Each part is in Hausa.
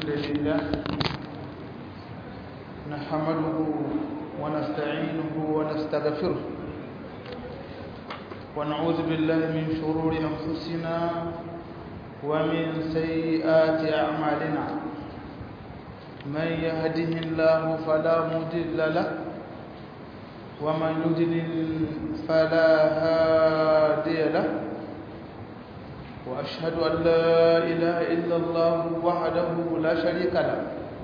الحمد لله نحمده ونستعينه ونستغفره ونعوذ بالله من شرور أنفسنا ومن سيئات أعمالنا من يهده الله فلا مضل له ومن يضلل فلا هادي له وأشهد أن لا إله إلا الله وحده لا شريك له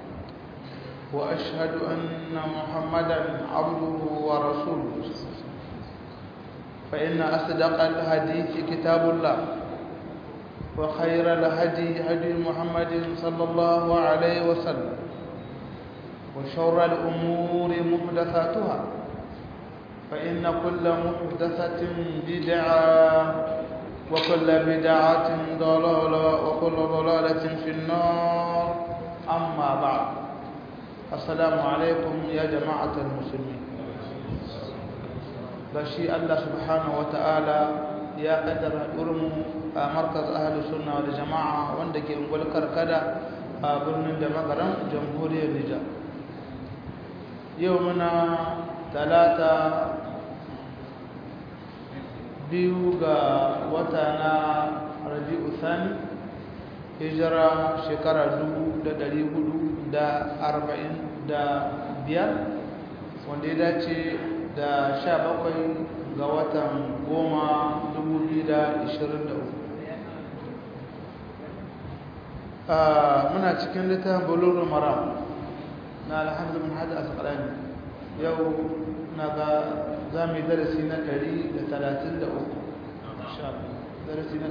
وأشهد أن محمدا عبده ورسوله فإن أصدق الحديث كتاب الله وخير الهدي هدي محمد صلى الله عليه وسلم وشر الأمور محدثاتها فإن كل محدثة بدعة وكل بدعة ضلالة وكل ضلالة في النار أما بعد السلام عليكم يا جماعة المسلمين بشي الله سبحانه وتعالى يا قدر أرم مركز أهل السنة والجماعة وندك يقول كركدا برنن دمغرم جمهورية النجاة يومنا ثلاثة biyu ga wata na rabi'u sani hijira shekara dubu da dari hudu da arba'in da biyar wanda ya dace da sha bakwai ga watan goma dubu biyu da ishirin da uku muna cikin littafin bulurul maram na alhamdu min hada asqalani yau na ga za mu yi darasi na 133 darasi na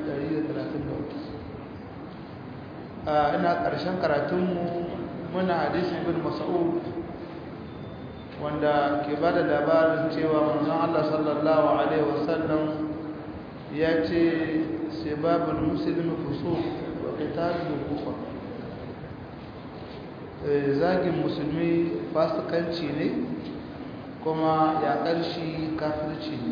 133 ina ƙarshen karatunmu muna hadisin bin mas'ud wanda ke ba da labarin cewa manzon Allah sallallahu alaihi wasallam ya ce sibabul muslimi fusuq wa qitaluhu kufr zagin musulmi fasikanci ne kuma yaƙar shi kafirci ne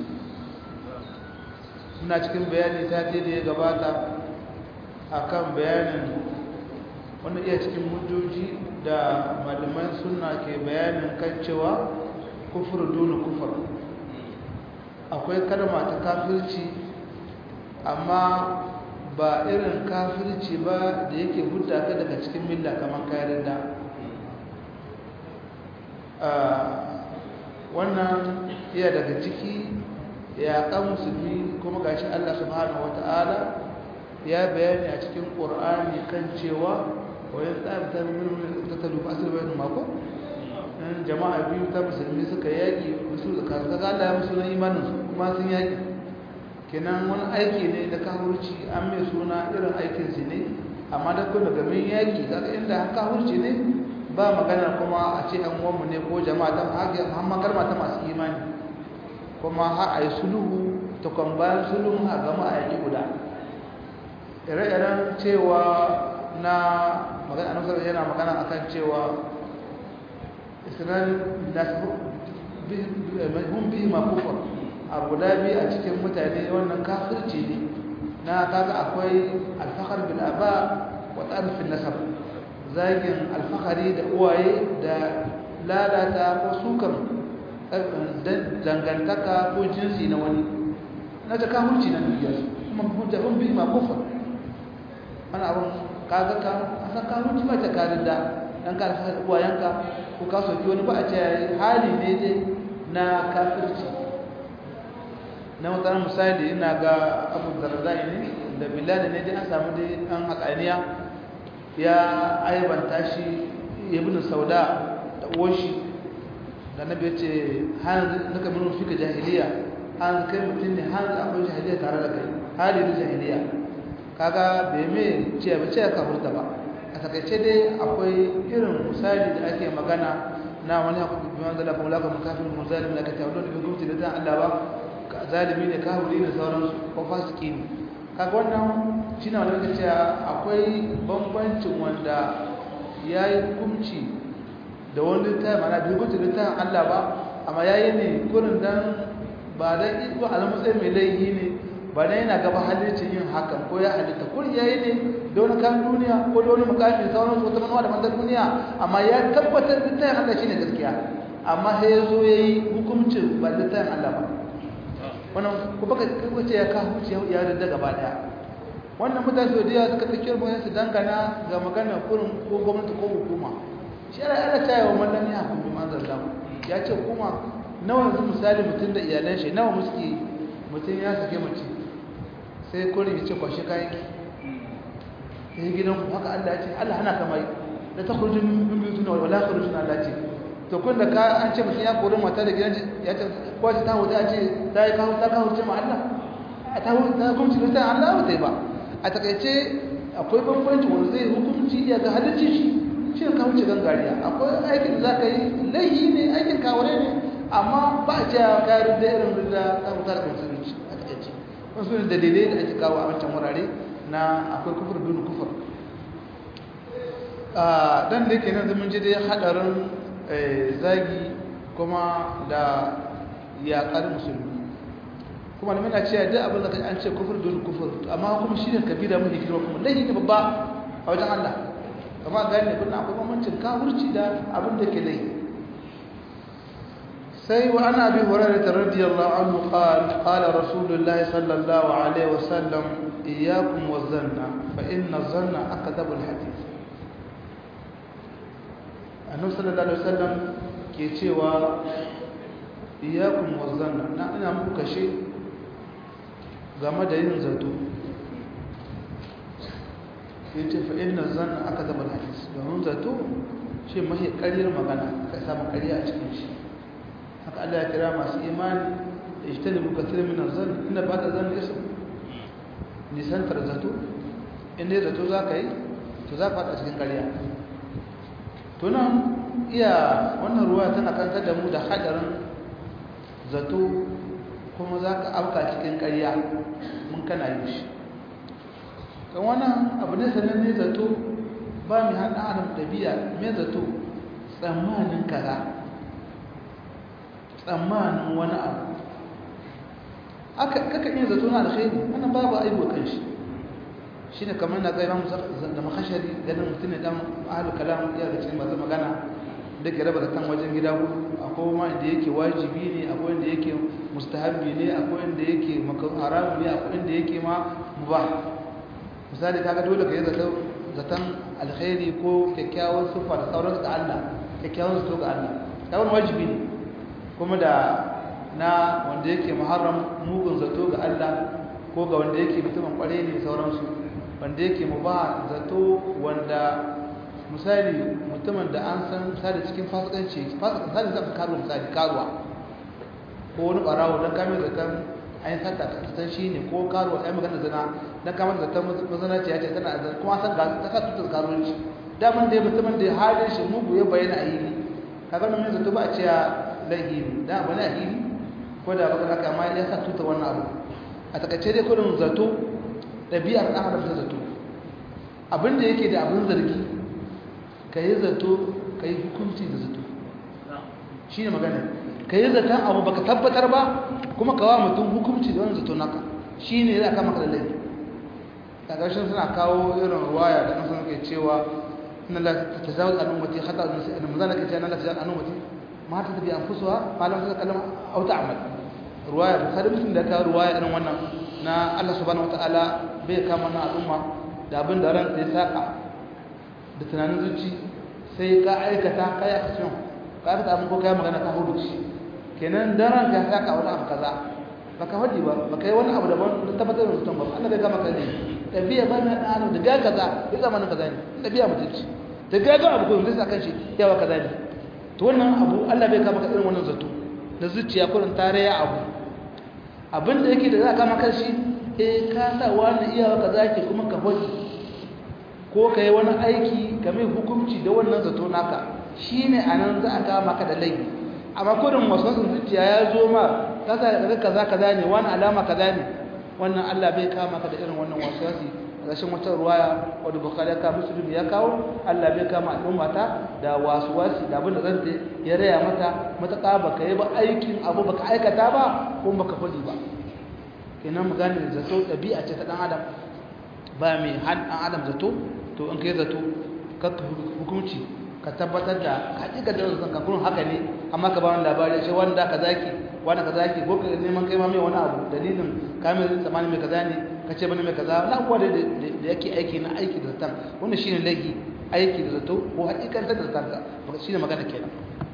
suna cikin bayani ta da ya gabata akan bayanin wanda iya cikin hujjoji da malaman suna ke bayanin kan cewa kufur duna kufur akwai kalma ta kafirci amma ba irin kafirci ba da yake hudda ka daga cikin milla kamar kayan da wannan iya daga ciki ya kan musulmi kuma gashi Allah subhanahu wata'ala ya bayani a cikin Qur'ani kan cewa wayan tsarta min ta talu fasir bayan mako in jama'a biyu ta musulmi suka yaki musu da kaza Allah ya musu na imanin su kuma sun yaki kenan wani aiki ne da kafirci an mai suna irin aikin su ne amma da kuma daga min yaki kaga inda kafirci ne ba magana kuma a ce an uwanmu ne ko jama'a ta haka muhammad kalma ta masu imani kuma har a yi sulhu ta kwan bayan sulhun a gama a yaki guda ire-iren cewa na magana a yana magana akan cewa isnani nasu hun bihi ma kufar a guda biyu a cikin mutane wannan kafirci ne na kaga akwai alfahar bil aba wa tsarfin nasar zagin alfahari da uwaye da lalata ko sukan dangantaka ko jinsi na wani na ta kamurci na duniya kuma hujjabin bi ma kufa wani abin kaga ka a san kamurci ba ta karin da ɗan ka alfahari uwayenka ko ka soki wani ba a ce hali ne dai na kafirci na matsalar misali ina ga abu zarzai ne da bilal ne dai an samu dai an haƙaniya ya aibanta shi ibn sauda da uwanshi da nabi ya ce hanzu naka minu fika jahiliya hanzu kai mutum ne hanzu akwai jahiliya tare da kai hali na jahiliya kaga bai mai ce ba ce ka hurta ba a takaice dai akwai irin misali da ake magana na wani haku bi manzala kuma laka mun kafin mun zalimi da ka tawo da gwamnati da zan Allah ba zalimi ne kafiri da sauransu ko fasiki ne kaga wannan shi na wani cewa akwai bambancin wanda ya yi hukunci da wani littafi mana bai hukunci littafin Allah ba amma ya yi ne kurin dan ba dan iko a matsayin mai laifi ne ba dan yana gaba halittar yin hakan ko ya halitta kurin ya yi ne da wani kan duniya ko da wani mukami da sauran wata manuwa da manzan duniya amma ya tabbatar da tayin Allah shine gaskiya amma sai ya zo ya yi hukuncin ba da tayin Allah ba wannan ku baka kace ya ka hukunci ya yarda gaba daya wannan mutane da yawa suka tsakiyar mu su dangana ga magana kurin ko gwamnati ko hukuma shi ana ana taya wa mallan ya hukunci manzan Allah ya ce kuma nawa yanzu misali mutum da iyalan shi nawa muski mutum ya sake mace sai kurin ya ce kwashe kayan ki sai gidan ku haka Allah ya ce Allah hana kamar da ta kurjin min biyu tuna wala kurjin Allah ce to kun da ka an ce mutum ya kori mata da gidan ya ce ko ta huta ce ta yi kawo ta kawo ce ma Allah ta huta ta hukunci da Allah ba ta yi ba a takaice akwai bambanci wanda zai hukunci ya ga halicci shi shi ne kawo ce gangariya akwai aikin da za ka yi laihi ne aikin kaware ne amma ba a ce ya kayar da irin da ta huta da musulunci a takaice wasu ne dalilai da ake kawo a wancan wurare na akwai kufur bin kufur dan da yake nan zaman ji dai hadarin zagi kuma da yaƙar musulmi kuma da muna cewa duk abin da kai an ce kufur bin kufur amma kuma shi ne kabira mafi girma kuma laifi ne babba a wajen Allah kama gani ne kuna akwai mamancin kafurci da abin da ke laifi سي وعن أبي هريرة رضي الله عنه قال قال رسول الله صلى الله عليه وسلم إياكم والظن فإن الظن أكذب الحديث النبي صلى الله عليه وسلم كيتشيوا إياكم والظن نحن muka shi game da yin zato yace fa inna zanna akadaba alhadith domin zato shi mahi ƙaryar magana kai samu ƙarya a cikin shi haka Allah ya kira masu imani da ijtanibu kathir min az-zann inna ba'da zanni ism nisantar zato in dai zato za ka yi to za ka faɗa cikin ƙarya to nan iya wannan ruwa tana kantar da mu da haɗarin zato kuma za ka auka cikin ƙarya mun kana yi shi kan wannan abu ne sanar ne zato ba mai haɗa adam ɗabi'a mai zato tsammanin kaza tsammanin wani abu aka kaka iya zato na alkhairi wannan babu aibu kan shi shine kamar na ga imam da makashari ganin mutum ne dan ahlul kalam ya ga cikin masu magana da ke raba zaton wajen gida hudu akwai ma inda yake wajibi ne akwai inda yake mustahabbi ne akwai inda yake haramu ne akwai inda yake ma mubah misali kaga dole ka yi zaton alkhairi ko kyakkyawan siffa da sauransu ga Allah kyakkyawan zato ga Allah kawai wajibi ne kuma da na wanda yake muharram mugun zato ga Allah ko ga wanda yake mutumin kware ne sauransu wanda yake mu ba zato wanda misali mutumin da an san misali cikin fasikanci fasikan misali zan karuwa misali karuwa ko wani barawo don kamar zaton ayin sata san shi ne ko karuwa ɗaya magana zana don kamar zaton mazanaci ya ce tana da kuma san ta sa tutar karuwanci daman da mutumin da halin shi mugu ya bayyana a yi kaga nan zato ba a ce laihi ne da abu ne a hili ko da baka haka amma ya sa tuta wannan abu a takaice dai kudin zato ɗabi'ar ɗan adam ta zato abin da yake da abin zargi ka yi zato ka yi hukunci da zato shi ne magana ka yi zaton abu baka tabbatar ba kuma ka wa mutum hukunci da wani zato naka shi ne za a kama ka da laifi a ƙarshen suna kawo irin ruwaya da nasu ke cewa na la ta zawo al'ummati hata da mazana ke cewa na la ta zawo al'ummati ma ta tafi anfusuwa malam ta kallama au ta'mal ruwaya bukhari muslim da ka ruwaya irin wannan na Allah subhanahu wataala bai kama na al'umma da abin da ran sai saka da tunanin zuci sai ka aikata kai action ka aikata abin ko kai magana ka hudu shi kenan daren ka saka wani abu kaza baka hadi ba baka yi wani abu daban da tabbatar da mutum ba Allah bai kama kai ne tabiya ba na da da ga kaza ya zama na kaza ne tabiya mutunci da ga ga abu ko zai saka shi yawa kaza ne to wannan abu Allah bai kama ka irin wannan zato da zuciya kullun tarayya abu abinda yake da za ka maka shi eh ka sa wani iyawa ka zaki kuma ka hoji ko ka yi wani aiki ka mai hukunci da wannan zato naka shine anan za a kama maka da laifi amma kudin wasan zuciya ya zo ma kaza daga kaza kaza ne wani alama kaza ne wannan Allah bai kama ka da irin wannan waswasi rashin wata ruwaya wadda bukari ya kawo musulmi ya kawo allah bai kama al'ummata da wasuwasi da abin da zan ta ya raya mata matuƙa ba ka yi ba aikin abu ba ka aikata ba ko ba ka faɗi ba kenan mu gane da zato ɗabi'a ce ta ɗan adam ba mai han adam zato to in kai zato ka hukunci ka tabbatar da hakika da zan ka gurin haka ne amma ka ba wani labari sai wanda ka zaki wanda ka zaki ko ka neman kai ma mai wani abu dalilin ka mai tsammanin mai kaza ne ka ce bane mai kaza na kuwa da da yake aiki na aiki da zatan wannan shine laifi aiki da zato ko hakikan da zatan ka shine magana kenan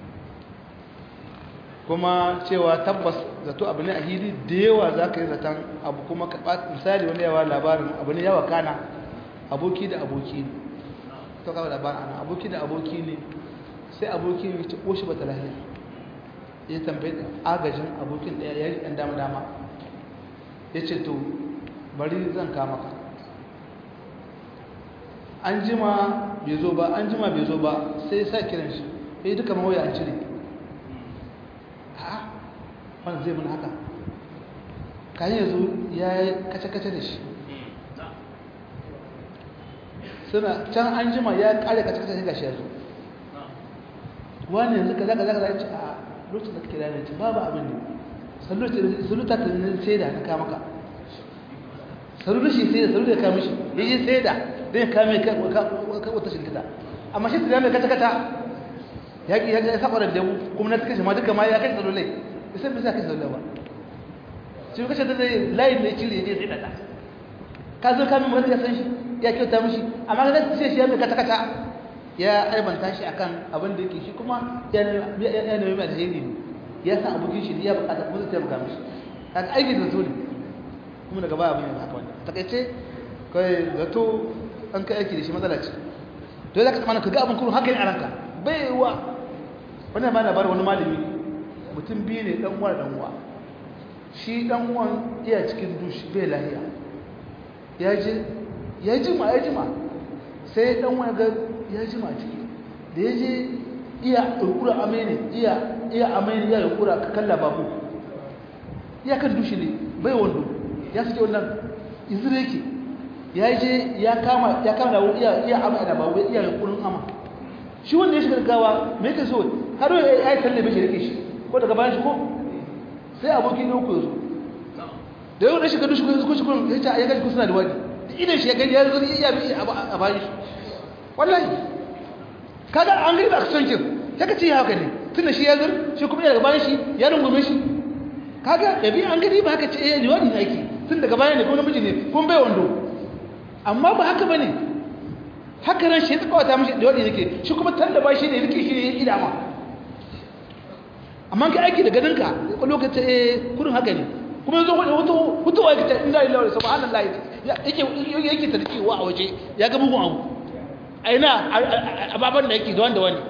kuma cewa tabbas zato abu ne a hili da yawa za ka yi zaton abu kuma ka misali wani yawa labarin abu ne yawa kana aboki da aboki ne to kawo labarin ana aboki da aboki ne sai aboki ne ce ƙoshi ba ta lahiya ya tambayi agajin abokin ɗaya ya yi ɗan dama dama ya ce to bari zan kama ka an jima bai zo ba an jima bai zo ba sai ya sa kiran shi ya yi duka mawaya an cire wanda zai mun haka kayan yanzu ya yi kace-kace da shi suna can an jima ya kare kace-kace da gashi yanzu wani yanzu ka zaka zaka zaka ce a lokacin da kake da ne ce babu abin ne saluta ta ne sai da ka maka saluta shi sai da saluta ka mishi ya yi sai da zai kame ka wata shirkita amma shi da mai kace-kace ya ki ya saba da damu kuma na cikin shi ma duka ma ya kai salulai sai bisa kai sallah ba shi kace da layin ne cire ne sai daga ka zo ka min ya san shi ya kyauta mishi amma ga ce shi ya mai kata kata ya aibanta shi akan abin da yake shi kuma ya ya ne mai alheri ne ya san abokin shi ya bukata kuma zai taimaka mishi kaga aiki da zuri kuma daga baya abin haka wannan takaice kai zato an kai aiki da shi matsala ce to ya zaka tsamana ka ga abin kurun haka ne a ranka bai wa wannan ba labarin wani malami mutum biyu ne dan uwa dan uwa shi dan uwan iya cikin dushi bai lahiya ya je ya jima ya jima sai dan uwa ga ya jima ciki da ya je iya kurkura amene iya iya amene iya kurkura ka kalla babu iya kan dushi ne bai wando ya sake wannan izire yake ya je ya kama ya kama da iya iya amma da babu iya kurkurin ama shi wanda ya shiga gawa me yake so har ya yi tallabe shi rike shi ko daga bayan shi ko sai abokin ne uku zo da yau da shi gado shi ko shi kun ya ce ya gaji suna da wani idan shi ya gani ya zo ya bi a bayan shi wallahi kaga an gani ba ka son kin sai ka ce ya haka ne tun da shi ya zur shi kuma daga bayan shi ya rungume shi kaga ya bi an gani ba haka ce ya liwadi ne ake tun daga bayan ne ko namiji ne kun bai wando amma ba haka bane haka ran shi ya tsawata mishi da wani yake shi kuma tallaba shi ne yake shi ne idama amma ka aiki da ganinka ko lokacin eh kurin haka ne kuma yanzu wani hutu hutu wa kita inna lillahi wa subhanallahi yake yake tarkiwa a waje ya ga mugun abu aina ababan da yake da wanda wani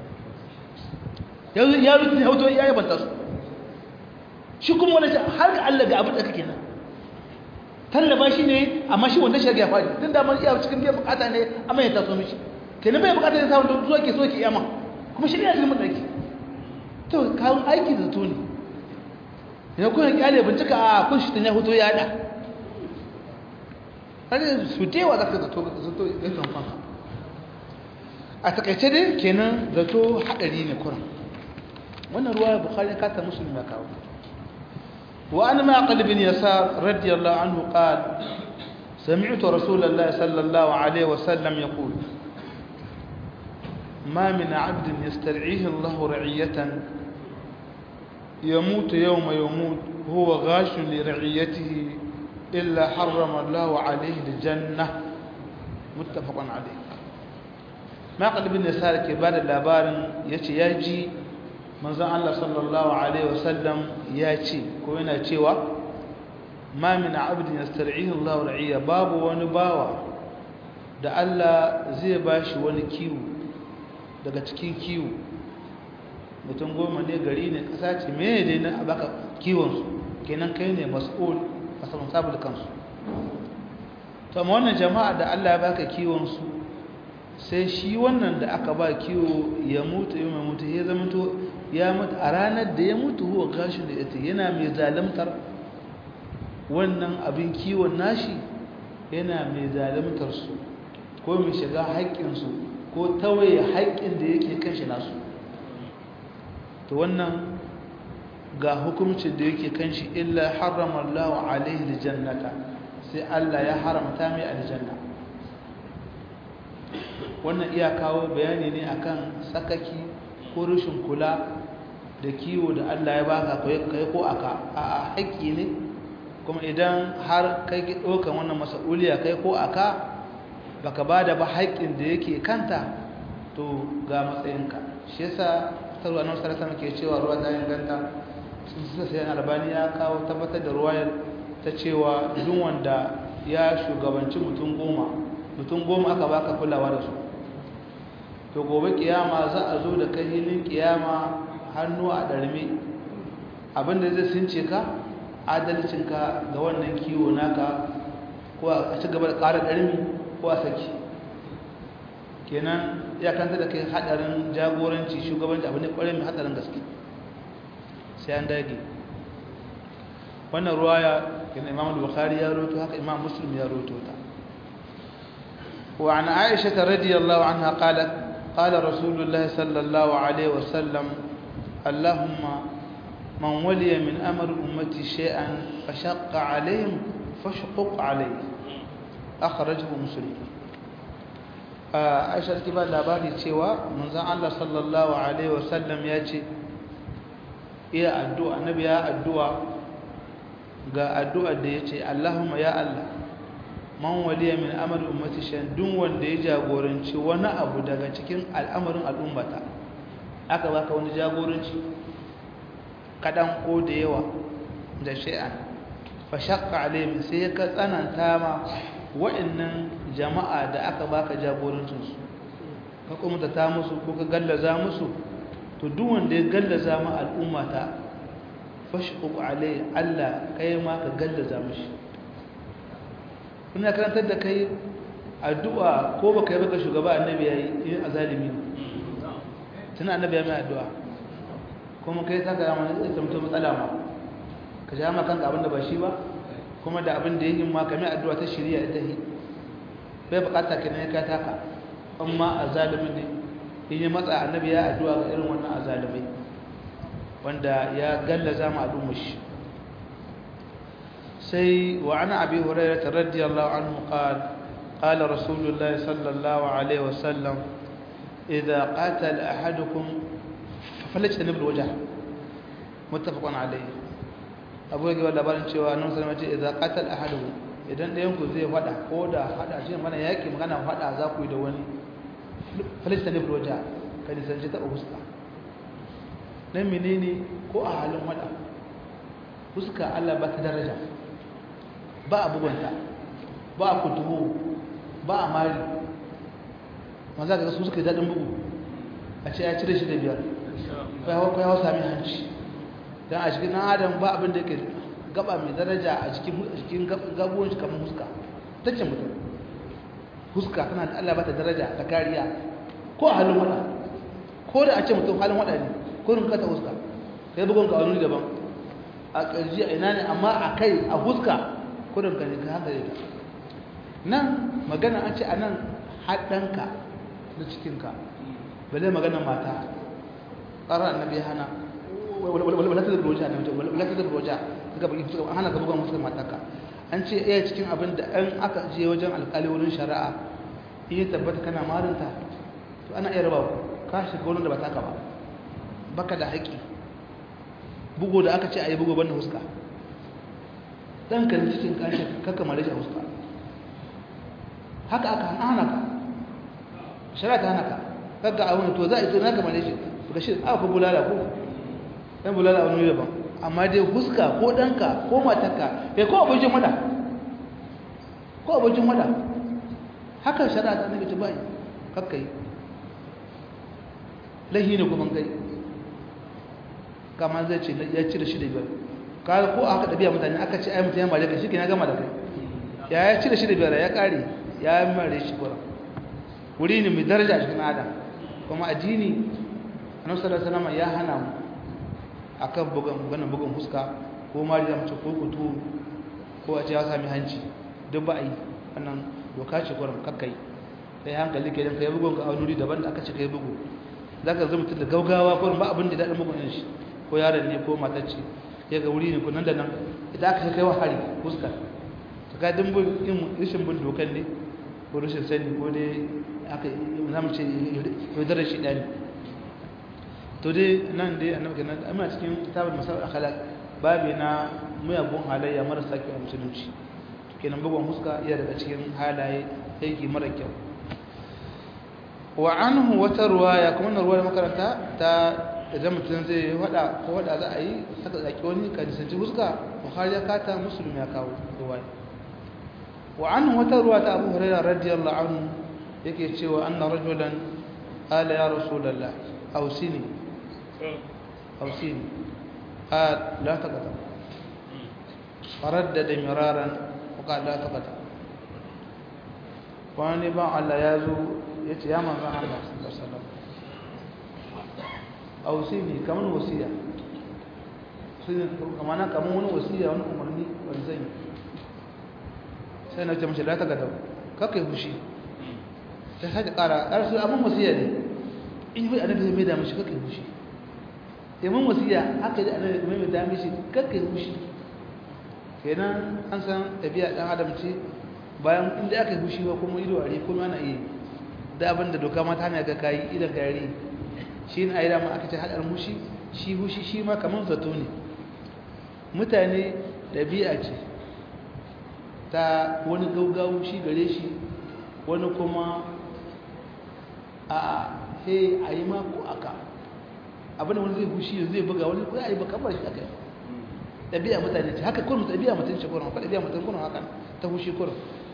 yanzu ya rutu hoto ya yi banta su shi kuma wani har ga Allah ga abin da kake nan tallaba shi ne amma shi wanda shi ya fadi tun da man iya cikin biyan bukata ne amma ya taso mishi kenan bai bukata ne samun zuwa ke so ke yama kuma shi ne ya cikin matsaki to kawun aiki da zato ne ya kuna kyale bincika a kun shi ya hoto ya da har su tewa za ka zato zato ya kamfan a takaice dai kenan zato haɗari ne kuran wannan ruwa ya bukari kata musulmi ya kawo wa an ma qalbin yasar radiyallahu anhu qala سمعت رسول الله صلى الله عليه وسلم يقول ما من عبد يسترعيه الله رعية يموت يوم يموت هو غاش لرعيته إلا حرم الله عليه الجنة متفق عليه ما قال ابن يسار كبار اللابار يتي يجي من زان الله صلى الله عليه وسلم ياتي كوينة تيوى ما من عبد يسترعيه الله رعية باب ونباوة da Allah zai bashi wani kiwo daga cikin kiwo mutum goma ne gari ne ƙasa ce mene dai na baka kiwonsu kenan kai ne mas'ul a saman sabu da kansu to amma wannan jama'a da Allah ya baka kiwonsu sai shi wannan da aka ba kiwo ya mutu ya mai mutu ya zama to ya mutu a ranar da ya mutu huwa gashin da ita yana mai zalimtar wannan abin kiwon nashi yana mai zalimtar su ko mai shiga haƙƙinsu ko tawaye haƙƙin da yake kan shi nasu to wannan ga hukumcin da yake kan shi illa harrama Allah alaihi aljannata sai Allah ya haramta mai aljanna wannan iya kawo bayani ne akan sakaki ko rashin kula da kiwo da Allah ya baka kai ko aka a haƙƙi ne kuma idan har kai ki ɗaukan wannan mas'uliya kai ko aka baka bada ba haƙƙin da yake kanta to ga matsayinka shi yasa tarwa nan sarasa ke cewa ruwa ta inganta sun suka sai albani ya kawo tabbatar da ruwayar ta cewa duk wanda ya shugabanci mutum goma mutum goma aka baka kulawa da su to gobe kiyama za a zo da kai hilin kiyama hannu a ɗarme abinda zai sunce ka adalcinka ga wannan kiwo naka ko a ci gaba da ƙara ɗarmi ko a saki kenan ya kanta da kai haɗarin jagoranci shugabanci abu ne ƙwarai mai haɗarin gaske sai an dage wannan ruwaya kenan imam bukhari ya roto haka imam muslim ya roto ta وعن عائشة رضي الله عنها قالت قال رسول الله صلى الله عليه وسلم اللهم من ولي من أمر أمتي شيئا فشق عليهم فاشقق عليه أخرجه مسلم عائشة كبار لاباري سوى من زعل الله صلى الله عليه وسلم يأتي iya addu'a annabi ya addu'a ga addu'ar da yace Allahumma ya Allah man waliya min amri ummati shan duk wanda ya jagoranci wani abu daga cikin al'amarin al'ummata aka baka wani jagoranci kadan ko da yawa da shay'an fa shaqqa alayhim sai ka tsananta ma wa'annan jama'a da aka baka jagorancin su ka kuma ta musu ko ka gallaza musu to duk wanda ya gallaza ma al'ummata fashquq alayhi Allah kai ma ka gallaza mishi kuna karantar da kai addu'a ko baka yi baka shugaba annabi yayi in azalimi tana annabi ya mai addu'a kuma kai ta ga mana ita mutum matsala ma ka ja ma kanka abinda ba shi ba kuma da abin da yake ma kamar addu'a ta shari'a ita hi bai bukata kenan ka taka amma azalimin ne in ya matsa annabi ya addu'a ga irin wannan azalimai wanda ya gallaza ma al'ummar shi sai wa ana abi hurairah radiyallahu anhu qala qala rasulullahi sallallahu alaihi wasallam idza qatala ahadukum falajtanib alwajh muttafaqun alayhi abu ya ga labarin cewa nan sai mace idza qatala ahadukum idan ɗayan ku zai fada ko da fada shi mana yaki magana fada za ku yi da wani falista ne roja ka nisanci taɓa fuska nan menene ko a halin wada fuska allah ba ta daraja ba a bugunta ba a kutuhu ba a mari maza ga su suka yi daɗin bugu a ce ya cire shi da biyar ko ya hau sami hanci don a cikin ɗan adam ba abin da ke gaba mai daraja a cikin gabuwan shi kamar fuska ta ce mutum huska tana da Allah bata daraja ta kariya ko a halin wada ko da a ce mutum halin wada ne ko rin kata huska kai bugun ka wani daban a ƙarji a ina ne amma a kai a huska ko rin ka ne ka haka ne nan magana an ce a nan haɗanka na cikinka bale magana mata ƙarar annabi ya hana wala ta da roja ne wala ta da roja suka baki suka hana ka bugun musu mataka an ce iya cikin abin da an aka je wajen alkali wurin shari'a iya tabbata kana marinta to ana iya raba ka shiga wani da ba taka ba baka da haƙi bugu da aka ce a yi bugu banda huska ɗan ka cikin kashe kakka mare shi a huska haka aka hana ka shari'a ta hana ka kakka a wani to za a yi to na ka mare shi ga shi aka bulala ko ɗan bulala wani daban amma dai huska ko ɗanka ko matarka kai ko abincin wada ko abincin wada haka shari'a ta nake ci bai kakkai lahi ne kuma kai kama zai ce ya cire shi da biyar ka ko aka ɗabi'a mutane aka ce ai mutane mare ka shi ke na gama da kai ya ya cire shi da biyar ya ƙare ya mare shi kura wuri ne mai daraja a cikin adam kuma addini annabi sallallahu alaihi wasallam ya hana mu akan bugan bugan bugan fuska ko mariya mace ko kutu ko a ce ya sami hanci duk ba a yi wannan doka ce kwarar kakkai sai hankali ke ka yi bugun ka a wani daban da aka ce ka yi bugu za ka zama da gaugawa kwarar ba abin da daɗin bugun yin shi ko yaron ne ko matacce ya ga wuri ne ko nan da nan idan aka kai wa hari fuska ta ga dimbin yin rashin bin dokan ne ko rashin sani ko dai aka zamu ce yaudarar shi ɗani to dai nan dai annabi kenan amma cikin kitabul masal akhlaq babi na muyagun halayya marasa kyau a musulunci kenan bugun huska iya daga cikin halaye aiki mara kyau wa anhu wata ruwaya kuma na ruwaya makaranta ta idan mutum zai wada ko wada za a yi saka zaki wani ka nisanci huska bukhari ya kata muslim ya kawo ruwaya wa anhu wata ruwa ta abu hurairah radiyallahu anhu yake cewa anna rajulan qala ya rasulullah awsini awsini qala la taqata faraddada miraran wa qala la taqata wani ba Allah ya zo ya ce ya manzan Allah sallallahu alaihi wasallam ausini kamar wasiya sun kamar kamar wani wasiya wani umarni wani zan yi sai na ce mace da ta gada kakai fushi ta sake kara ƙara su abin wasiya ne in yi annabi zai mai da mashi kakai fushi yamin wasiya haka yi annabi mai mai da mashi kakai fushi kenan an san tafiya ɗan adam ce bayan inda aka yi fushi ba kuma ido a ri kuma ana iya da abin da doka mata hanyar ga kayi idan gari shi ne a yi dama aka ce haɗar mushi shi hushi shi ma kamar zato ne mutane ɗabi'a ce ta wani gaugawu shi gare shi wani kuma a he a yi mako aka abin da wani zai hushi zai buga wani ko ya yi baka bar shi aka yi ɗabi'a mutane ce haka kurum ɗabi'a mutum ce kurum haka ɗabi'a mutum kurum haka ta hushi kurum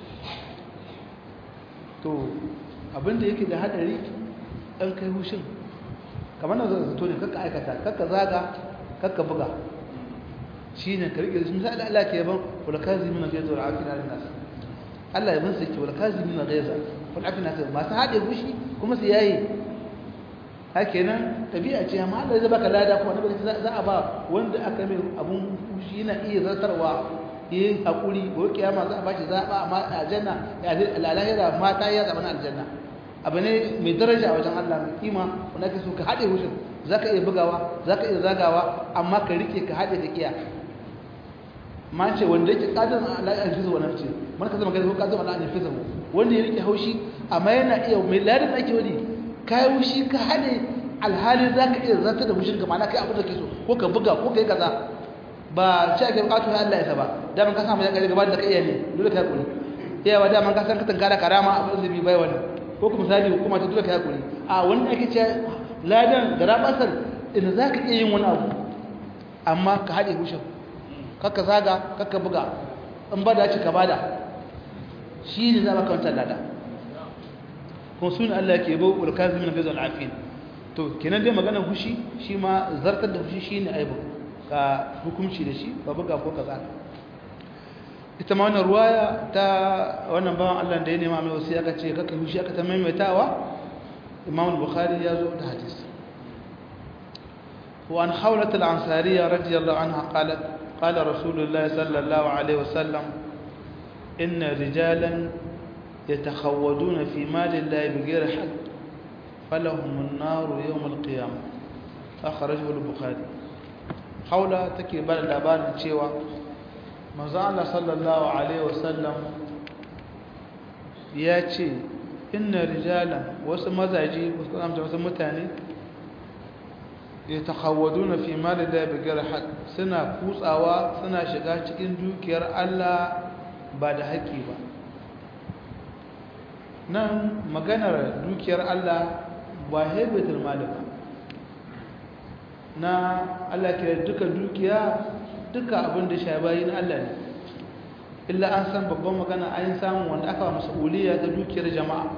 to abin da yake da haɗari ɗan kai hushin kamar na zato ne kakka aikata kakka zaga kakka buga shi ne ka riƙe misali Allah ke yaban wala kazimin na gaiza wal afina lin nas Allah ya bansa ke wala kazimin na gaiza wal afina lin masu haɗe fushi kuma su yayi haka nan tabi'a ce amma Allah zai baka lada kuma nabi za a ba wanda aka mai abun fushi yana iya zartarwa yin hakuri ko kiyama za a bashi zaba amma aljanna ya lalahira mata ya zama aljanna abu ne mai daraja a wajen Allah mai kima wanda ka so ka haɗe hushin za ka iya bugawa za ka iya zagawa amma ka rike ka haɗe ka kiya ma ce wanda yake ƙadar ala'ar fizo wa nafce mana ka zama gani ko ƙadar ala'ar fizo wanda ya rike haushi amma yana iya mai ladin ake wani ka yi hushi ka haɗe alhalin za ka iya zata da hushin ka mana kai abin da ke so ko ka buga ko ka yi kaza ba ce ake buƙatu ya Allah ya saba daman ka samu ya ƙarfi gaba da ka iya ne dole ka yi ƙuri iyawa daman ka san ka tankara karama abin da bi bai wani ko kuma misali hukuma ta dole ka hakuri a wanda ake ce ladan da rabasar idan za ka iya yin wani abu amma ka haɗe hushin kakka zaga kakka buga in ba da ci ka bada shi ne za ka wancan lada kuma suna Allah ke bau ulkazi min gazo al'afin to kenan dai maganar hushi shi ma zartar da hushi shine aibu ka hukunci da shi ba buga ko kaza ita ma wannan ruwaya ta wannan bawan Allah da ya nema mai wasu aka ce kaka hushi aka ta maimaitawa imam bukhari ya zo da hadisi wa an hawlat al-ansariya radiyallahu anha qalat qala rasulullah sallallahu alaihi wasallam inna rijalan yatakhawaduna fi mali llahi bighayri haqq falahum an-nar yawm al-qiyamah akhrajahu al-bukhari hawla take ba da labarin cewa manzo Allah sallallahu alaihi wasallam ya ce inna rijalan wasu mazaji wasu kamta wasu mutane ya takhawaduna fi mali da bigar haq suna kutsawa suna shiga cikin dukiyar Allah ba da haƙi ba nan maganar dukiyar Allah ba haibatul mali ba na Allah ke duka dukiya duka abin da shabayi na Allah ne illa an san babban magana an samu wanda aka mas'uliyya ta dukiyar jama'a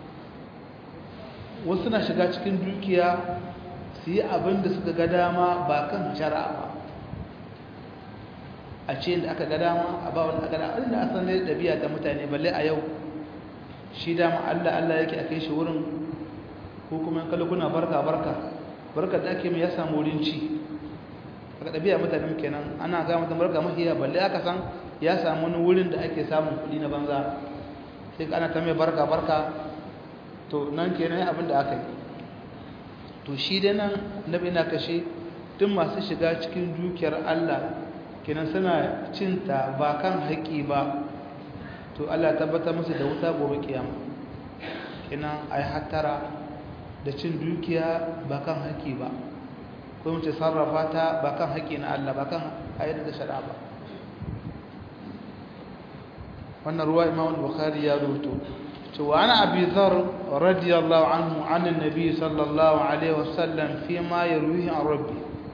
wasu na shiga cikin dukiya su yi abin da suka ga dama ba kan shari'a ba a ce da aka ga dama a ba wani aka da abin da an san da ɗabi'a ta mutane balle a yau shi dama Allah Allah yake a kai shi wurin ko kuma kalli kuna barka barka barka da ake mai ya samu wurin ci aka ɗabi'a mutanen kenan ana ga mutum barka mahiya balle aka san ya samu wani wurin da ake samun kuɗi na banza sai ana ta mai barka barka to nan kenan abin da aka yi to shi dai nan nabi na kashe duk masu shiga cikin dukiyar Allah kenan suna cinta ba kan haƙi ba to Allah tabbatar musu da wuta gobe kiyama kenan ai hattara da cin dukiya ba kan haƙi ba ko mu ce sarrafa ta ba kan haƙi na Allah ba kan ayyar da shari'a ba wannan ruwa Imam Bukhari ya rubuto cewa ana Abi Dharr radiyallahu anhu an annabi sallallahu alaihi wasallam fi ma yarwihi an rabbi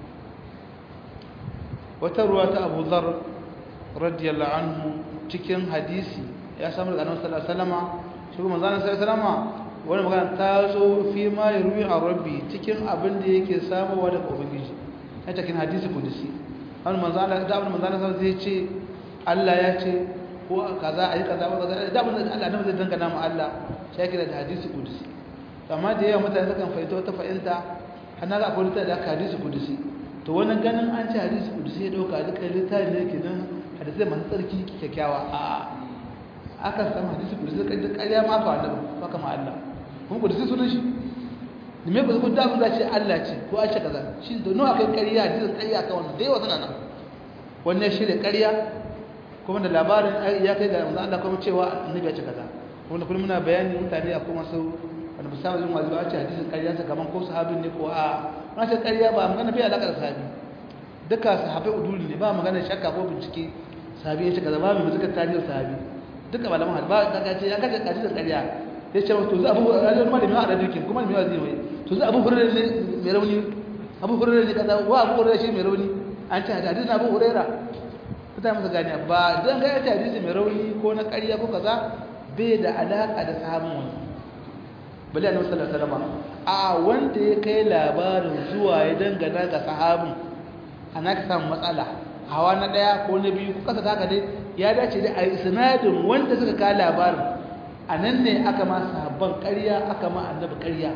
wata ruwa ta Abu Dharr radiyallahu anhu cikin hadisi ya samu daga Annabi sallallahu alaihi wasallama shi kuma manzon sallallahu alaihi wasallama wani magana ta zo fi ma yarwi an rabbi cikin abin da yake samuwa daga ubangiji a cikin hadisi kudusi wani manzon Allah da abin manzon sallallahu alaihi ce Allah ya ce ko kaza ayi kaza ba kaza da abin da Allah nan zai dangana mu Allah shi yake da hadisi kudusi amma da yawa mutane sukan fahimta wata fahimta hana ga akwai da hadisi kudusi to wani ganin an ce hadisi kudusi ya dauka duka littafi ne kenan hadisai masu tsarki kyakkyawa a aka samu hadisi kudusi kan da ƙarya ma fa annabi fa kama Allah kuma kudusi sunan shi ne me ba ku da mun ce Allah ce ko a ce kaza shi da nawa kai ƙarya hadisin ƙarya ka wannan da yawa suna nan wannan shi da ƙarya kuma da labarin ya kai ga manzo Allah kuma cewa annabi ya ce kaza kuma kullum muna bayani mutane a kuma su wanda ba sa jin wazi ba a ce hadisin ƙarya ta kaman ko sahabin ne ko a na ce ƙarya ba magana bai alaka da sahabi duka sahabai uduli ne ba magana shakka ko bincike sahabi ya ce kaza ba mai muzikar tarihin sahabi duka malaman hadisi ba ka ce ya kace kace da ƙarya ya ce to za abu rajul malami a radikin kuma mai wazi mai to za abu hurairar ne mai rauni abu hurairar ne kaza wa abu hurairar shi mai rauni an ce hadisi na abu hurairar ta masa gani ba dan ga yace hadisi mai rauni ko na ƙarya ko kaza bai da alaka da sahabin wani bali annabi sallallahu alaihi wasallam a wanda ya kai labarin zuwa ya dangana ga sahabin ana ka samu matsala hawa na daya ko na biyu ko kasa haka dai ya dace da a isnadin wanda suka kai labarin a nan ne aka ma sahabban ƙarya aka ma annabi ƙarya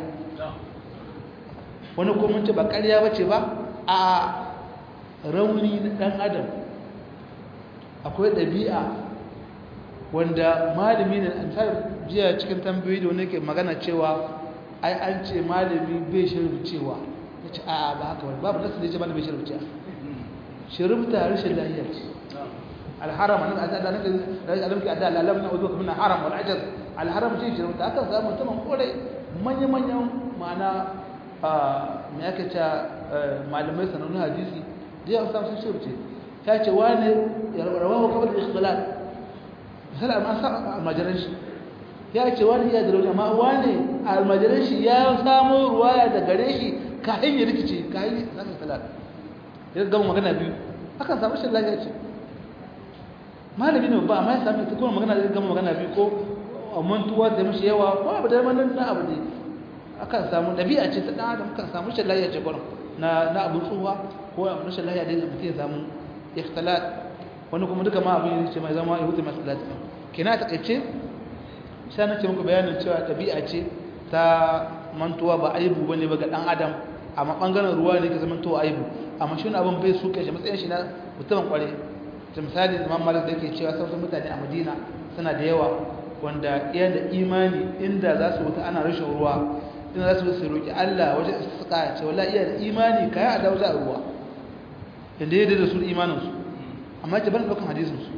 wani ko mun ce ba ƙarya bace ba a rauni na dan adam akwai ɗabi'a wanda malami ne misali jiya cikin tambayoyi da wani ke magana cewa ai an ce malami bai shirin cewa ya ce a ba haka wani babu nasu da ya ce malami bai shirin cewa shirifta rashin lahiya ce alharam nan a da nan da alam ki adala lam na uzuka min haram wal ajaz alharam ce shirifta aka samu mutumin kore manya manyan ma'ana me aka ce malamai sanannun hadisi da ya samu sun shirifce ta ce wani rawahu kawai da ikhtilat misali amma sa almajiran shi ya ce wani iya da rauni amma wani almajiran shi ya samu ruwaya da gare shi ka hanyar rikice ka hanyar samun ikhtilat ya gama magana biyu akan samu shi lafiya ce malami ne ba amma ya sami ta kuma magana da gama magana biyu ko mantuwa da mishi yawa ko abu da manan na abu ne akan samu ɗabi'a ce ta ɗan adam kan samu shi lafiya ce gwanon na abu tsuwa ko abu rashin lafiya da mutum ya samu ikhtilat wani kuma duka ma abin ce mai zama yahudu masalat kina ta kace sai na ce muku bayanin cewa tabi'a ce ta mantuwa ba aibu bane ba ga dan adam amma bangaren ruwa ne ke zaman to aibu amma shi abin bai suke shi matsayin shi na mutumin kware ta misali Imam Malik da yake cewa sauran mutane a Madina suna da yawa wanda iya da imani inda za su wuta ana rashin ruwa inda za su su roki Allah wajen istisqa ce wallahi iya da imani kai a dawo za ruwa inda ya da su imaninsu amma ce ban ɗaukan hadisinsu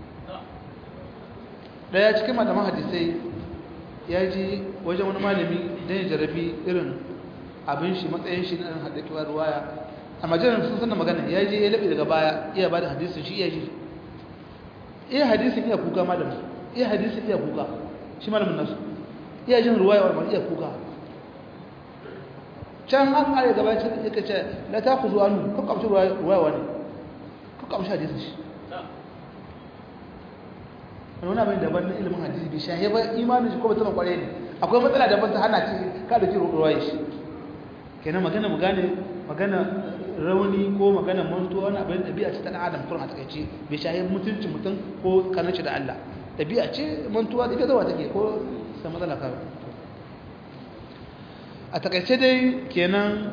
ɗaya cikin malaman hadisai ya ji wajen wani malami don ya jarabi irin abin shi matsayin shi na ɗan haɗaƙiwa ruwaya a majalar sun sanna magana ya je ya laɓe daga baya iya ba da hadisin shi iya ji iya hadisin iya kuka malamin iya hadisin iya kuka shi malamin nasu iya jin ruwaya wa iya kuka can an ƙare gaba ya ce la ta ku zuwa nu kuka amshi ruwaya wani kuka amshi hadisin shi wani abin daban na ilimin hadisi bai shahe ba imanin shi ko mutum kware ne akwai matsala daban ta hana ce ka da kiro ruwaya shi kenan magana mu gane magana rauni ko magana mantuwa wani abin ɗabi'a ce ta ɗan adam kurin a takaice bai shahe mutuncin mutum ko kananci da Allah ɗabi'a ce mantuwa da ita zawa take ko sai matsala ka a takaice dai kenan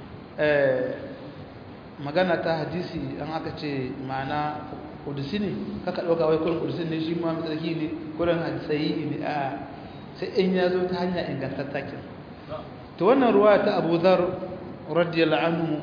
magana ta hadisi an aka ce ma'ana kudusi ne kaka ɗauka wai kurin kudusi ne shi ma matsarki ne kurin hadisai ne a sai in ya zo ta hanya ingantattakin ta wannan ruwa ta abu zar radiyallahu anhu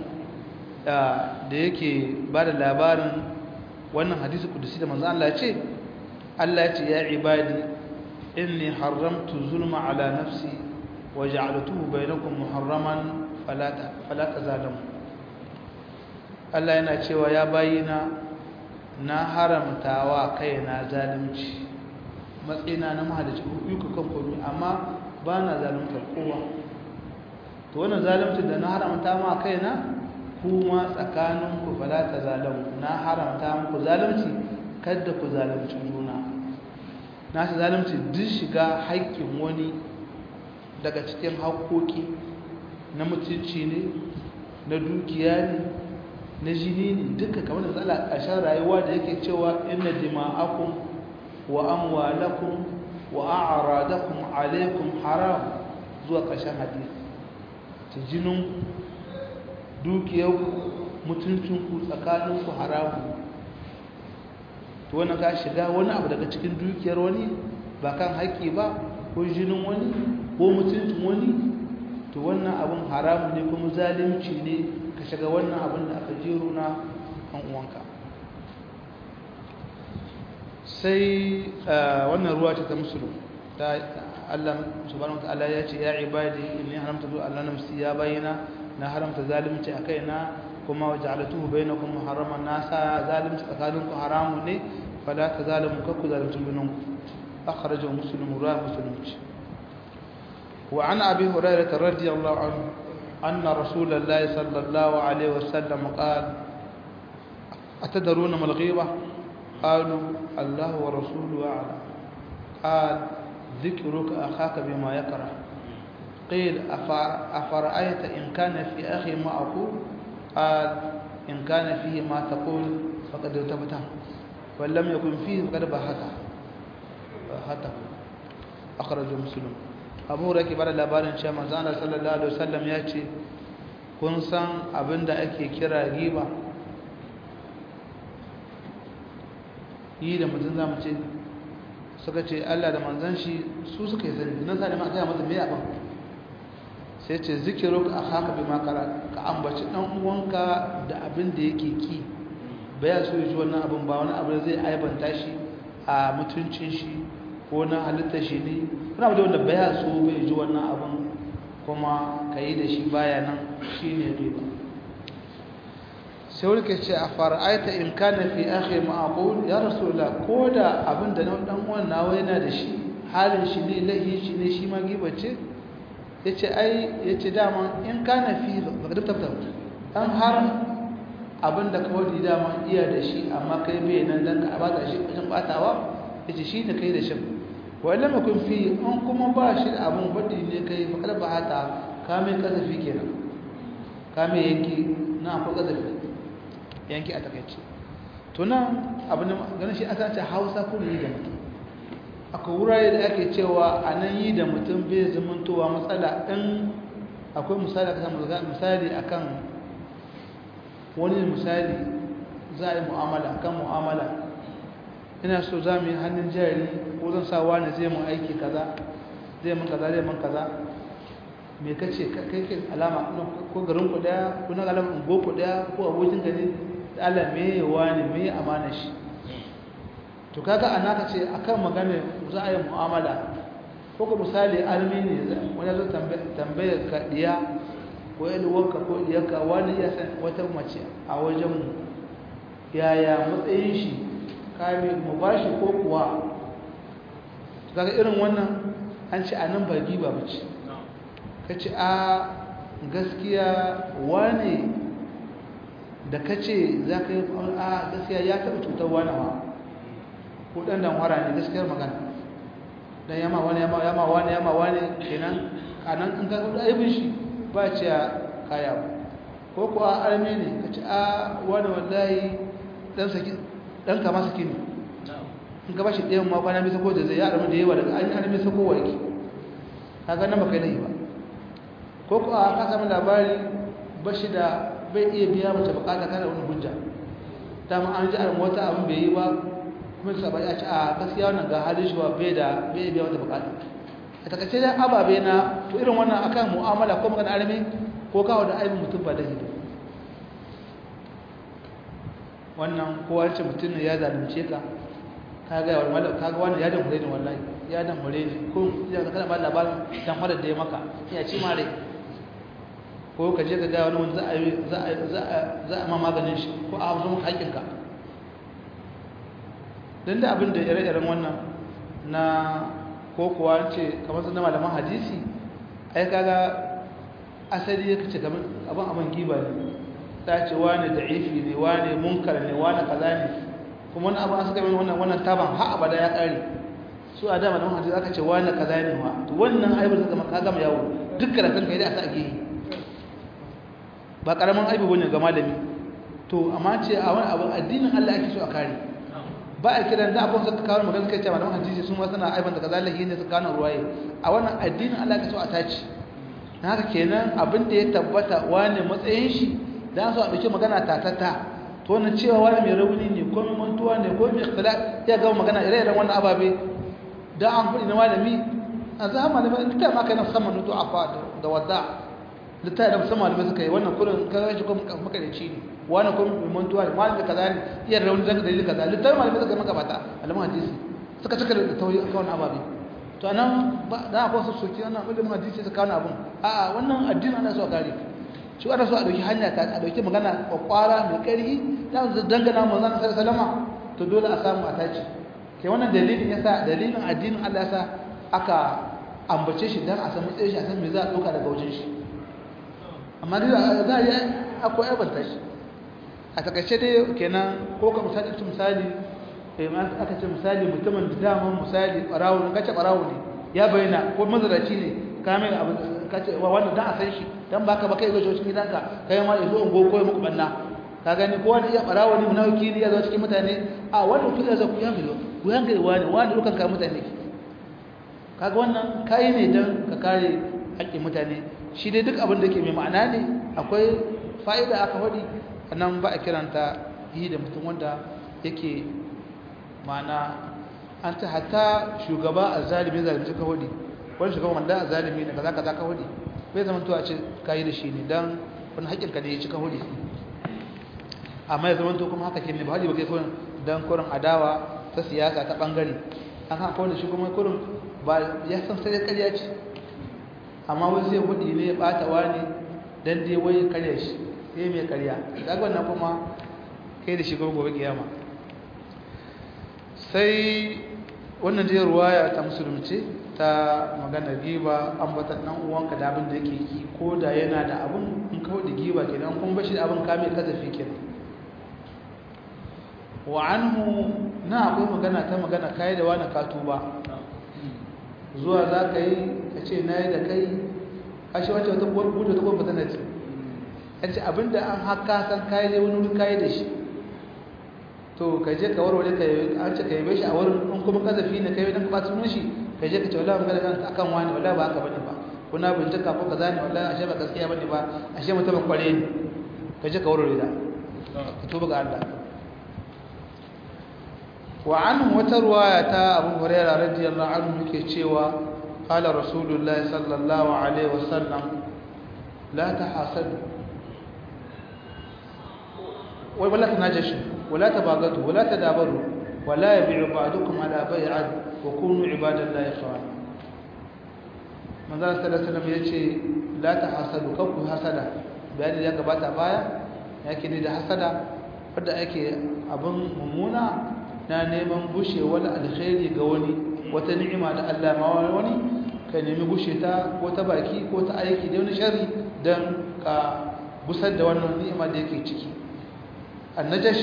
da yake ba da labarin wannan hadisi kudusi da manzan Allah ce Allah ya ce ya ibadi inni haramtu zulma ala nafsi wa ja'altuhu bainakum muharraman fala fala tazalamu Allah yana cewa ya bayina na haramtawa kaina zalunci matsayina na mahalici yuka kan komai amma ba na zaluntar kowa to wannan zalunci da na haramta ma kaina kuma tsakaninku fala tazalamu na haramta muku zalunci kada ku zalunci juna na shi zalunci duk shiga haƙƙin wani daga cikin haƙƙoƙi na mutunci ne na dukiya ne na jini ne duka kamar da tsala ƙarshen rayuwa da yake cewa inna dima'akum wa amwalakum wa a'radakum alaikum haram zuwa ƙarshen hadisi ta jinin dukiyarku mutuncinku tsakaninku haramu to wannan ka shiga wani abu daga cikin dukiyar wani ba kan haƙƙi ba ko jinin wani ko mutuncin wani to wannan abun haramu ne kuma zalunci ne ka shiga wannan abin da aka jero na kan uwanka sai wannan ruwa ce ta musulun ta Allah subhanahu wataala ya ce ya ibadi inni haramta zu Allah nafsi ya bayyana na haramta zalunci a kaina kuma waja'altuhu bainakum muharraman nasa zalunci tsakaninku haramu ne fala tazalimu kakku zalunci junanku akhrajahu muslim ruwa muslim wa an abi hurairah radiyallahu anhu anna rasulullahi sallallahu alaihi wasallam qala atadruna mal ghiba qalu allah wa rasuluhu a'lam qala ذكرك أخاك بما يكره قيل أفرأيت إن كان في أخي ما أقول قال إن كان فيه ما تقول فقد ارتبته ولم يكن فيه فقد بهته بهته أخرج مسلم abu rake bada labarin cewa manzana sallallahu alaihi wasallam ya ce kun san abin da ake kira giba yi da mutum za mu ce suka ce Allah da manzan shi su suka yi sani nan sa ne ma gaya mata mai abin sai ce zikiru ka haka bi makara ka ambaci dan uwanka da abin da yake ki baya so ya ji wannan abin ba wani abu da zai aibanta shi a mutuncin shi ko na halitta shi ne wani abu da wanda baya so bai ji wannan abin kuma ka yi da shi baya nan shi ne riba sai wani ke ce a fara'aita in kana fi akhi ma'aqul ya rasulullah ko da abin da dan uwan nawa yana da shi halin shi ne lahi shi ne shi ma gibace yace ai yace dama in kana fi faqad tabta dan har abin da kawai dama iya da shi amma kai bai nan dan ka bata shi wajen batawa yace shi ne kai da shi wala makun fi an kuma ba shi da abin badi ne kai faqad ba hata ka mai kasafi kenan ka mai yanki na akwai kasafi yanki a takaice to nan abin ganin shi aka ce hausa ko yi da mutum akwai wurare da ake cewa a nan yi da mutum bai zamantowa matsala in akwai misali aka misali akan wani misali za a yi mu'amala akan mu'amala ina so za mu yi hannun jari ko zan sa wani zai mun aiki kaza zai mun kaza zai mun kaza me kace kai kai alama ko garin ku daya ko na alama ungo ku daya ko abokin ka ne Allah me wani me amana shi to kaga ana ka ce akan magana za a yi mu'amala ko ka misali almi ne wani zo tambayar ka diya ko yadda wanka ko diyarka wani ya san wata mace a wajen mu yaya matsayin shi kame mu bashi ko kuwa kaga irin wannan an ce anan ba giba bace kace a gaskiya wane da ka ce za ka yi a gaskiya ya taɓa cutar wani ma ko ɗan damwara ne gaskiyar magana don yama wani yama yama wani yama wani kenan kanan in ka kuɗa aibin shi ba ce a kaya ba ko kuwa arme ne ka ce a wani wallahi ɗan kama saki ne in ka ba shi ɗayan ma kwana bisa ko da zai ya arme da yawa daga an yi arme sako wa yake ka ga nan ba kai yi ba ko kuwa ka sami labari ba shi da bai iya biya mace bukata kana wani hujja dama an ji arin wata abin bai yi ba kuma su saba ya ci a gaskiya wannan ga halin shi ba bai da bai biya wata bukata a takaice dai ababe na to irin wannan akan mu'amala ko magana arme ko kawo da aibin mutum ba da hido wannan kowa ce mutum ne ya zalunce ka ka ga wani mallam ka ga wani ya damure ne wallahi ya damure ne ko ya ka kana ba labarin dan farar da ya maka ya ci mare ko ka je ka ga wani wanda za a za a za a za a ma maganin shi ko a hazo maka haƙinka dan da abin da ire-iren wannan na ko kuwa ce kamar sun malaman hadisi ai kaga asali yake ce kamar abin abin giba ne ta ce wani da'ifi ne wani munkar ne wani kaza ne kuma wani abu an suka yi wannan wannan taban har abada ya kare su a dama da hadisi aka ce wani kaza ne wa to wannan aibin suka maka gama yawo duk karatun kai da aka ake yi ba karamin aibi bane ga malami to amma ce a wani abu addinin Allah ake so a kare ba a kiran da abun suka kawo magana kai ce malaman hadisi sun ma suna aibin da kaza lahi ne suka kawo ruwaye a wannan addinin Allah ake so a tace haka kenan abin da ya tabbata wani matsayin shi da su a ɗauki magana tatata to wannan cewa wani mai rauni ne ko mai mantuwa ne ko mai ikhtilaf ya ga magana ire-iren wannan ababe da an faɗi na malami a zamanin ba littafi ma kai na saman nutu afa da wadda littafi da musamman malamai suka yi wannan kurin kaga shi kuma makarici ne wani kuma mai mantuwa ne wani da kaza ne iya rauni daga dalilin kaza littafi malamai suka yi magabata malaman hadisi suka cika da tauyi akan wani ababe to anan ba da akwai su soki wannan ilimin hadisi suka kawo abun a'a wannan addini ana so a kare shi ana so a dauki hanya ta a dauki magana kwakwara mai ƙarfi da su dangana manzon sallallahu alaihi to dole a samu a tace ke wannan dalilin yasa dalilin addinin Allah yasa aka ambace shi dan a san matsayin shi a san me za a dauka daga wajen shi amma dai za a yi akwai abanta shi a takaice dai kenan ko ka misali misali aka ce misali mutumin da daman misali ɓarawo ne kace ɓarawo ne ya bayyana ko mazaraci ne ka mai abu kace wa wannan dan a san shi dan baka ba kai ga cikin gidanka kai ma yazo ungo ko muku banna ka gani ko wani iya ɓarawo ne munafiki ne ya zo cikin mutane a wannan kuka za ku yanga ku yanga wani wani dukan ka mutane kaga wannan kai ne dan ka kare haƙƙin mutane shi dai duk abin da ke mai ma'ana ne akwai fa'ida aka faɗi nan ba a kiranta yi da mutum wanda yake ma'ana an ta hatta shugaba a zalimi zalimi ka hudu wani shugaba wanda a zalimi ne kaza kaza ka hudu bai zama tuwa ce ka yi da shi ne don wani haƙƙinka ne ya ci ka hudu amma ya zama to kuma haka ke ne ba hali ba kai kurin don kurin adawa ta siyasa ta ɓangare an haka wani shi kuma kurin ba ya san sai karya ce amma wani sai hudu ne ya ɓata wani don dai wai karya shi sai mai karya daga wannan kuma kai da shi gobe kiyama sai wannan dai ruwaya ta musulunci ta magana giba an bata dan uwanka da abin da yake yi ko da yana da abin in kawo da giba kenan kun bashi da abin kame kazafi kenan wa anhu na akwai magana ta magana kai da wani katuba zuwa za ka yi ka ce na yi da kai ashe wacce wata buɗe ta gwamnati na ce an ce abinda an haka san kayi ne wani wuri kayi da shi to ka je ka warware ka yi an ce ka yi shi a wurin in kuma kazafi ne ka yi don ka ɓata sunan shi ka je ka ce wallahi magana kan akan wani wallahi ba haka bane ba kuna bincika ko kaza ne wallahi ashe ba gaskiya bane ba ashe mutum kware ne ka je ka warware da ka tuba ga Allah wa anhu wata ruwaya ta Abu Hurairah radiyallahu anhu yake cewa qala rasulullahi sallallahu alaihi wasallam la tahasadu ولا تناجشوا ولا تباغضوا ولا تدابروا ولا يبيع بعضكم على بيع وكونوا عباد الله اخوانا من ذا صلى الله عليه وسلم yace la tahasadu kanku hasada bayani ya gabata baya yake ne da hasada wanda ake abin mummuna na neman bushe wani alkhairi ga wani wata ni'ima da Allah ma wani ka nemi bushe ta ko ta baki ko ta aiki da wani sharri dan ka busar da wannan ni'ima da yake ciki annajash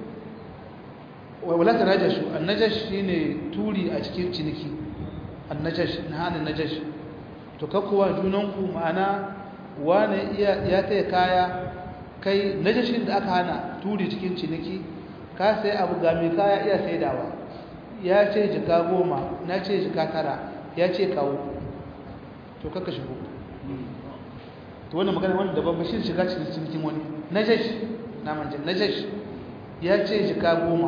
wala tanajashu annajash shine turi a cikin ciniki annajash nahana najash to kakkuwa junanku ma'ana wane iya ya taya kaya kai najashin da aka hana turi cikin ciniki ka sai abu ga mai kaya iya saidawa ya ce jika goma na ce jika tara ya ce kawo to kaka shigo to wannan magana wanda daban ba shi shiga cikin cinikin wani najash naman jin najash ya ce jika goma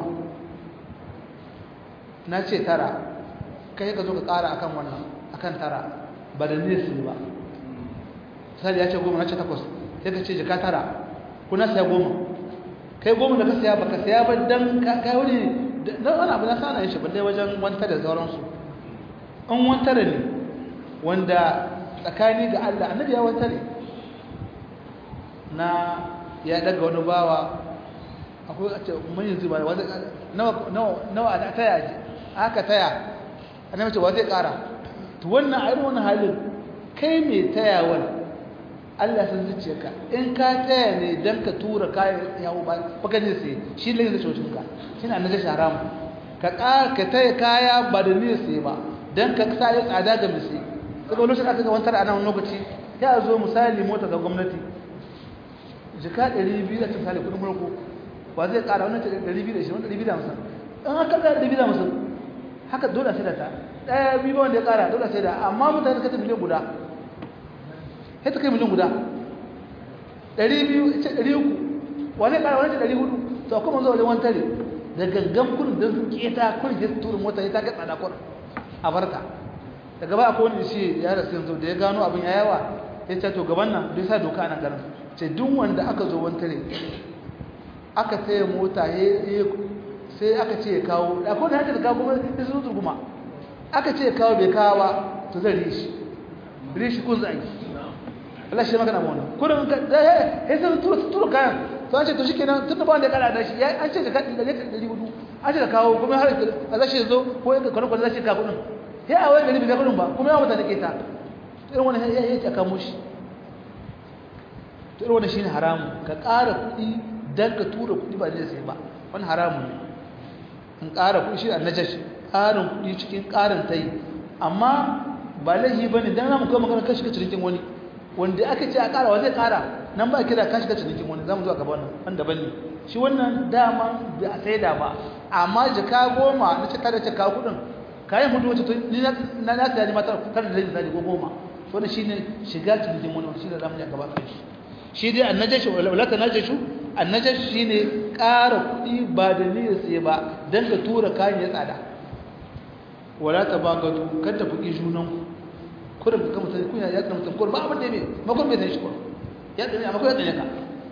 na ce tara kai ka zo ka kara akan wannan akan tara ba da nesi ba sai ya ce goma na ce takwas sai ka ce jika tara kuna saya goma kai goma da ka saya baka saya ba dan kai wani na wani abu na sana yin shi balle wajen wanta da sauransu an wantare ne wanda tsakani ga Allah annabi ya wantare na ya daga wani bawa akwai a ce mun yanzu ba wanda nawa nawa nawa a taya ji aka taya annabi ce wa zai kara to wannan a irin wannan halin kai mai tayawan Allah san zuciyarka in ka taya ne dan ka tura kayan yawo ba baka ne sai shi ne da cocin ka shi na najashi haramu ka ka taya kaya ba da ne sai ba dan ka sa ya tsada ga misi kaga lokacin aka ga wantar ana wani lokaci ya zo misali mota ga gwamnati jika 200 da misali kudin farko ba zai kara wannan 220 wanda 250 in aka ga 250 haka dole sai da ta daya biyu wanda ya kara dole sai da amma mutane suka ta miliyan guda sai ta kai miliyan guda 200 ce 300 wani kara wani ce 400 to kuma zo wajen wantare da gangan kudin don sun keta kudin ya turin mota ya ta ga tsada kudin a barka daga ba akwai wani shi ya rasu yanzu da ya gano abin ya yawa ya ce to gaban nan bai sa doka a nan garin ce duk wanda aka zo wantare aka taya mota sai aka ce ya kawo da akwai da hajjar kawo kuma ya sun turguma aka ce ya kawo bai kawo ba to zai rishi rishi kun zai Allah shi magana ma wannan kudin ka da ya sai tura tura kayan to an ce to shikenan tun da ba wanda ya kara da shi an ce da kadi da dari hudu an ce da kawo kuma har a zashi zo ko ya kwana kwana zashi ka kudin sai a wani gari bai kudin ba kuma ya mutane ke ta irin wannan ya yi ta kamo shi to irin wannan shine haramu ka ƙara kuɗi dan ka tura kuɗi ba zai sai ba wannan haramu ne in ƙara kuɗi shi annajash ƙarin kuɗi cikin ƙarin ta yi amma ba laifi ba ne don namu kawai magana kashi ka cinikin wani wanda aka ce a ƙara wa zai ƙara nan ba kira kashi ka cinikin wani za mu zuwa gaba wannan wanda ban ne shi wannan dama da a saida ba amma jika goma na ce tare da kawo kuɗin kayan hudu wacce ni na na saya ne mata tare da zai ko goma wannan shine shiga cinikin wani shi da zamu yi gaba kan shi shi dai annajashi wala ta najashu annajashi shine ƙara kuɗi ba da niyyar sai ba dan ka tura kayan ya tsada wala ta bagatu kada fuki junan ku kurin ka mutum kun ya tsana mutum kurin ba abin da me makon bai san shi kurin ya tsane amma ko ya tsane ka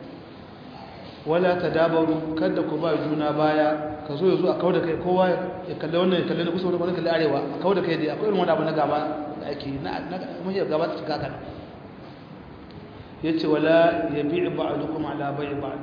wala ta dabaru kada ku ba juna baya ka zo ya zo a kawo da kai kowa ya kalli wannan ya kalli na kusa wani kalli arewa a kawo da kai dai akwai irin wani abu na gaba da ake na mahiyar gaba ta cika kana ya ce wala ya bi'i ba'adukum ala bai'i ba'd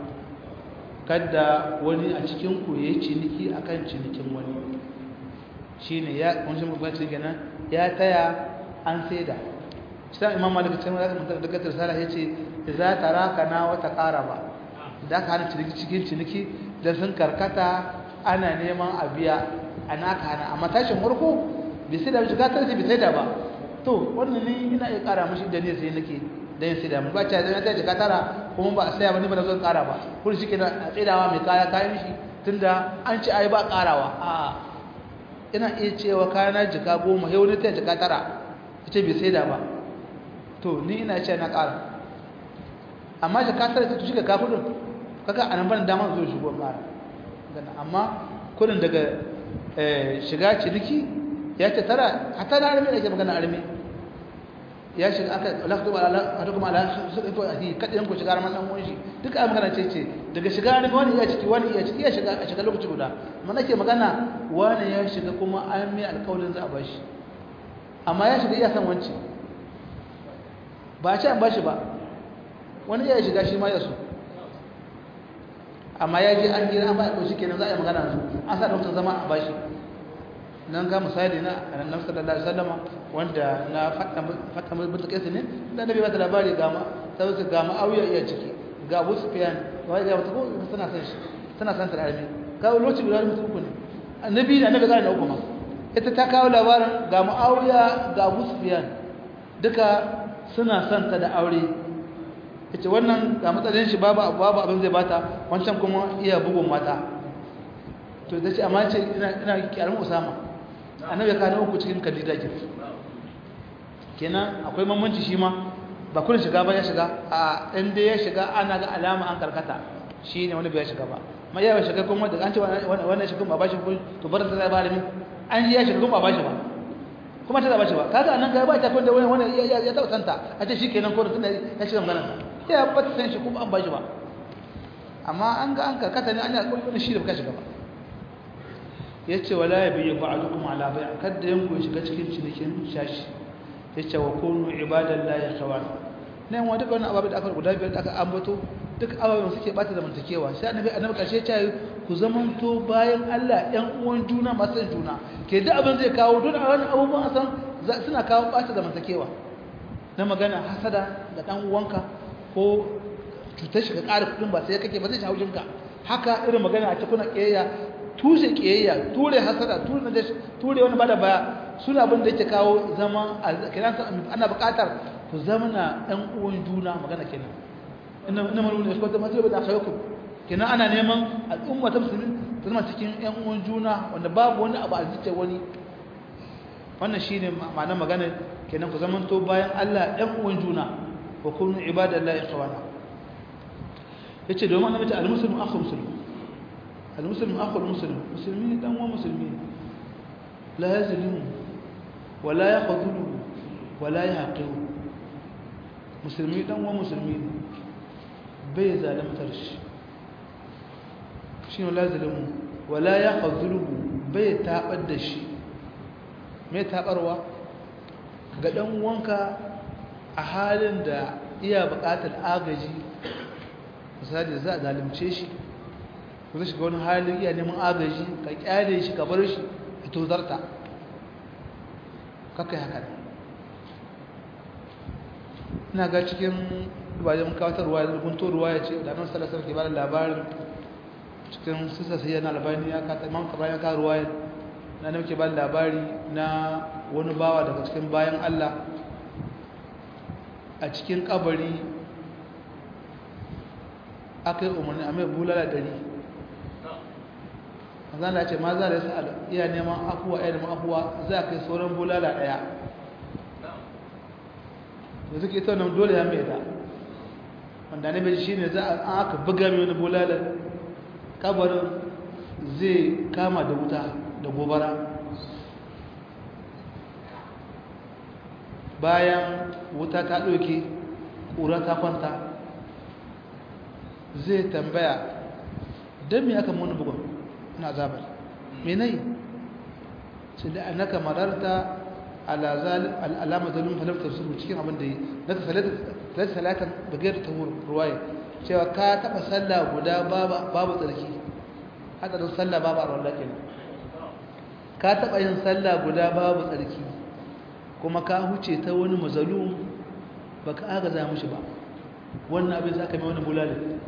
kada wani a cikin ku yayi ciniki akan cinikin wani shine ya kun shi mutum ce kenan ya taya an saida sai imam malik sai ya mutum daga risala yace idza tarakana wa taqaraba da ka hana ciniki cikin ciniki da sun karkata ana neman a biya ana ka hana amma tashin farko bai sai da shiga tarsi bai sai da ba to wannan ne ina iya kara mishi da ne sai nake dan sai da mu ba ta da ta jika tara kuma ba a saya ba ni ba da zan kara ba kun shi kenan a tsaidawa mai kaya kayan shi tunda an ci ai ba karawa a ina iya cewa kayana jika goma yau ne ta jika tara ita bai sai da ba to ni ina ce na kara amma jika tara ta shiga ka kudin kaga anan ban dama zo shigo kara amma kudin daga shiga ciniki ya ce tara hatta na arme da ke magana arme ya shiga aka lakto ala hadu kuma ala su ko ahi kadin ku shiga ran dan uwan shi duka ai magana ce ce daga shiga ne wani iya ciki wani iya ciki ya shiga a shiga lokaci guda amma nake magana wani ya shiga kuma an mai alƙawarin za a bashi amma ya shiga iya san wanci ba ce an bashi ba wani iya shiga shi ma ya so amma ya je an gira an ba ko kenan za a yi magana su an sa doktor zama a bashi nan ga misali na annabi sallallahu alaihi wasallam wanda na fata mai bin kai ne da nabi bata labari ga ma sai su ga ma'awiya iya ciki ga Abu Sufyan wai ga wata ko suna san shi suna san tarami ga lokaci guda mutum uku ne annabi da annabi ga na uku ma ita ta kawo labarin ga ma'awiya ga Abu Sufyan duka suna san ta da aure ita wannan ga matsalin shi babu babu abin zai bata wancan kuma iya bugun mata to da ce amma ce ina ina kiyarun Usama annabi ka uku cikin kandida ke kenan akwai mamanci shi ma ba kullun shiga ba ya shiga a dan dai ya shiga ana ga alama an karkata shi ne wani bai shiga ba ma ya shiga kuma da an ce wannan shiga ba bashi ko to bar ta zai ba da min an ji ya shiga kuma ba bashi ba kuma ta zaba shi ba kaga anan ga ba ta kun da wani wani ya ya tausanta a ce shikenan ko tunda ya shiga magana ya ba ta san shi kuma an bashi ba amma an ga an karkata ne an yi alƙawarin shi da baka shiga ba yace wala yabi ba'dukum ala bai kada yanku ya shiga cikin cinikin shashi yace wa kunu ibadallahi khawan nan wa duka wannan ababe da aka guda biyar da aka ambato duk ababen suke bata zamantakewa sai annabi annabi karshe ya ce ku zamanto bayan Allah ɗan uwan juna masu juna ke duk abin zai kawo duk wani abubuwan san suna kawo bata zamantakewa na magana hasada da dan uwanka ko cutar shi ka ƙara kuɗin ba sai kake ba zai shawo jinka haka irin magana a cikin ƙiyayya tushe ƙiyayya ture hasada ture na ture wani bada baya suna abin da yake kawo zama ana buƙatar ku zama na ɗan uwan juna magana kenan ina ina malu da kwata masu da akhayukum kenan ana neman al'umma ta musulmi ta zama cikin ɗan uwan juna wanda babu wani abu a zuciyar wani wannan shine ma'anar magana kenan ku zamanto bayan Allah ɗan uwan juna wa kunu ibadallahi ikhwana yace domin annabi ta al-muslimu akhu muslim al-muslimu akhu muslim musulmi dan uwan musulmi la yazlimu wa la yakhdhulu wa la yahqiru musulmi dan uwan musulmi bai zalimtar shi shine la yazlimu wa la yakhdhulu bai tabar da shi mai tabarwa ga dan uwanka a halin da iya buƙatar agaji misali za a zalimce shi ko zai shiga wani halin iya neman agaji ka kyale shi ka bar shi a tozarta kakai haka ina ga cikin bayan kawatar ruwa da gunto ruwa ya ce da nan salasar ke bada labarin cikin sisa sai yana labari ya kata man ka bayan ka ruwa na nan ke bada labari na wani bawa daga cikin bayan Allah a cikin kabari aka yi umarni a mai bulala dari mazan da ce ma za da yasa iya neman afuwa iya neman afuwa za a kai sauran bulala daya da suke ita wannan dole ya mai da wanda ne bai shi ne za a aka buga mai wani bulala kabarin zai kama da wuta da gobara bayan wuta ta ɗauke ƙura ta kwanta zai tambaya don me aka muni bugun na zabar me nai ce da annaka mararta alama zalun falaftar su cikin abin da yi naka salata salatan bagayar ta ruwaye cewa ka taɓa sallah guda babu tsarki hadarin sallah babu a rawar kenan ka taɓa yin sallah guda babu tsarki kuma ka huce ta wani mazalum ba ka agaza mushi ba wannan abin za ka mai wani bulalin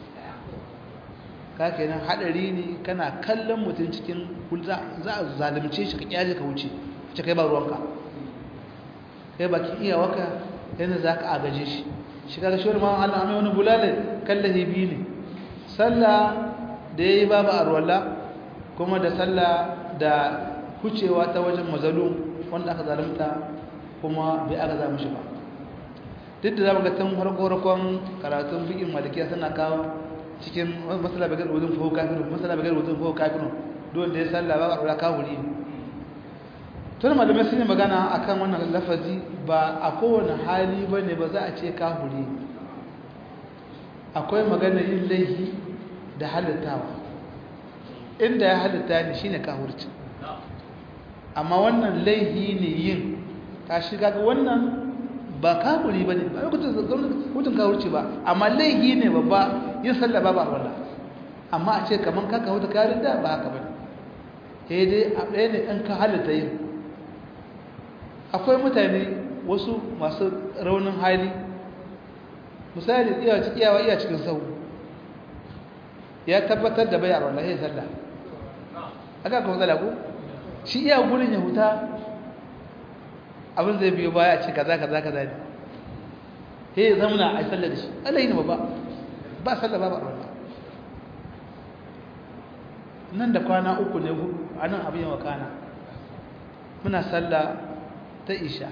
ka kenan hadari ne kana kallon mutum cikin za a zalimce shi ka kyaje ka wuce ce kai ba ruwanka kai baki iya waka yana za ka agaje shi shi kaga shi ma Allah mai wani bulalin kallahi biyu ne sallah da yayi babu arwala kuma da sallah da hucewa ta wajen mazalum wanda aka zalunta kuma bai aka za mushi ba duk da zama ga tun farko-farkon karatun bikin malikiya suna kawo cikin masala bagar wuzin faho kafinu masala bagar wuzin faho kafinu don da ya salla ba a kawuri tun malamai sun yi magana a kan wannan lafazi ba a kowane hali ba ne ba za a ce kawuri akwai magana yin laihi da halittawa inda ya halitta ne shine kawurci amma wannan laihi ne yin ka shiga ga wannan ba kafuri ba ne ba hutun kawurci ba amma laihi ne babba yin sallah ba ba wallah amma a ce kamar kaka hutu karin da ba haka ba ne sai dai a ɗaya ne ɗan ka halitta yin akwai mutane wasu masu raunin hali misali iyawa iya cikin sau ya tabbatar da bayar wallah ya sallah aka kuma tsala ko shi iya gurin ya huta abin zai biyo baya a ce kaza kaza kaza ne he ya zamana a sallar da shi Allah yi ne ba ba sallar ba ba Allah nan da kwana uku ne hudu a nan abin yawa kana muna sallah ta isha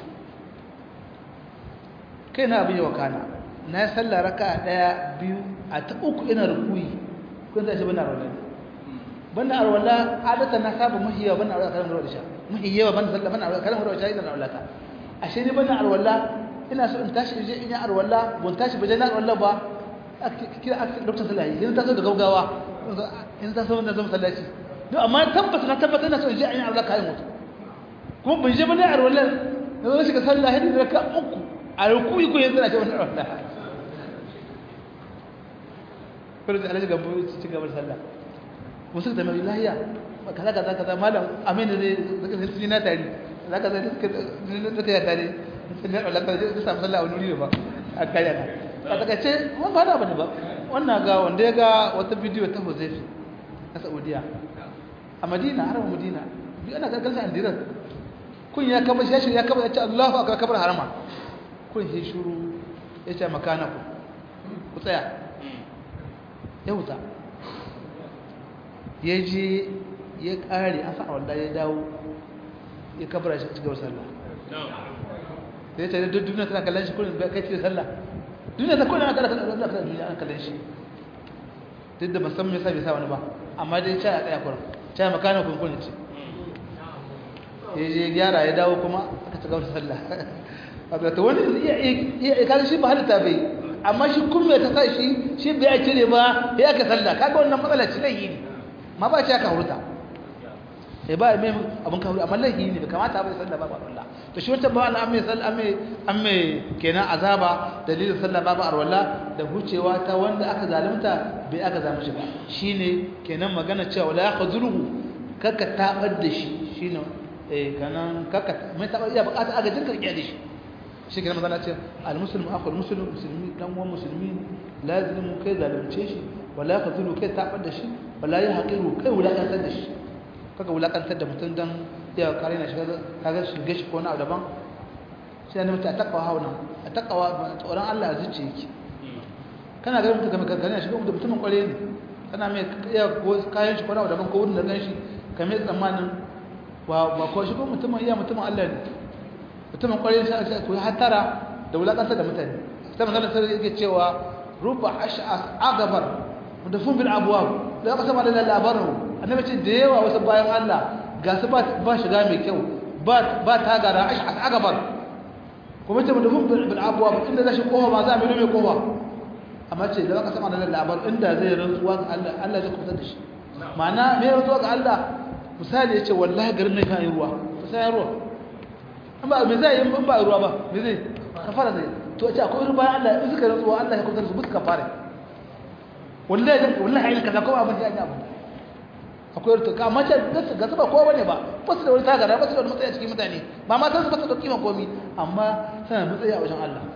kai na abin yawa kana na yi sallah raka daya biyu a ta uku ina rukuyi kun zai shi bana rawar banda arwala adata na saba mahiyawa banda arwala kalan rawar sha mahiyawa banda sallah banda arwala kalan rawar sha ina arwala ta ashe ni banda arwala ina so in tashi in je in yi arwala ban tashi ba je na arwala ba kira a lokacin sallah yanzu ta so da gaugawa in ta so wanda zama sallaci don amma tabbata na tabbata na son je an yi arwala kayan mutu kuma ban je ba ne arwala na zo shiga sallah hadi da ka uku a rukuyi ko yanzu na ce wannan arwala kuma da alaji gambo ci gaba da sallah wasu da mai lahiya kaza kaza kaza malam amin da zai zaka sai na tari zaka zai da ta tare sai da Allah ka samu sallah a wuri ba a kaya na a takaice mun ba da bane ba wannan ga wanda ya ga wata bidiyo ta Huzaifi na Saudiya a Madina harama Madina bi ana ga galsa andirar kun ya kaba shi ya kaba ya ce Allahu akbar kabar harama kun shi shuru ya ce makana ku ku tsaya ya wuta ya je ya kare a sa'a wanda ya dawo ya kabara shi cikin sallah da ya ce duk duniya tana kallon shi kullum kai cikin sallah duniya ta kullum ana kallon duniya ana kallon shi duk da musamman yasa bai sa wani ba amma dai ca a tsaya kullum ca makana kunkunin ce ya je gyara ya dawo kuma aka ci gaba da sallah wato ta wani iya kada shi ba halitta bai amma shi kuma ta sa shi shi bai a cire ba ya aka sallah kaga wannan matsala ce laihi ne ma ba ce aka hurta sai ba mai abin ka amma laihi ne bai kamata ba sallah ba ba Allah to shi wata ba Allah amme sallah amme amme kenan azaba dalilin sallah babu arwala da hucewa ta wanda aka zalunta bai aka zama shi ba shine kenan magana cewa la yakhzuluhu kaka tabar da shi shine eh kanan kaka mai tabar iya bukata aga jinka rike da shi shi kenan magana ce al muslimu akhul muslim muslimi dan uwan musulmi lazimu kai zalunce shi wala yakhzulu kai tabar da shi wala yahqiru kai wulakantar da shi kaga wulakantar da mutum dan ya kare na shiga kaga shige shi ko na daban sai ne mutum a takawa hauna a takawa tsoron Allah a zuciya yake kana ga mutum kamar kankana shiga mutum mutumin kware ne kana mai iya kayan shi ko na daban ko wurin da gan shi kamar tsammanin ba ba ko shi ko mutumin iya mutumin Allah ne mutumin kware sai sai ku hatara da wulakantar da mutane sai manzon sai yake cewa ruba ash'as agabar mudafun bil abwab da aka sama da labarin annabi ce da yawa wasu bayan Allah ga su ba shiga mai kyau ba tagara a gabar kuma ce mutum bil abuwa inda zai shi kowa ba za a mai mai kowa amma ce da baka sama da labar inda zai rantsuwa ga Allah Allah zai kusa da shi ma'ana mai rantsuwa ga Allah misali ya ce wallahi garin nan kan yi ruwa to sai ya ruwa in ba me zai yi in ba ruwa ba me zai kafara zai to ce akwai ruwa Allah in suka rantsuwa Allah ya kusa da su buska fara wallahi wallahi ayin kaza ko abin da ya abu akwai rutuka amma ce ga su ba kowa bane ba ba su da wani tagara ba su da wani matsayi a cikin mutane ba ma su ba su da kima komi amma suna matsayi a wajen Allah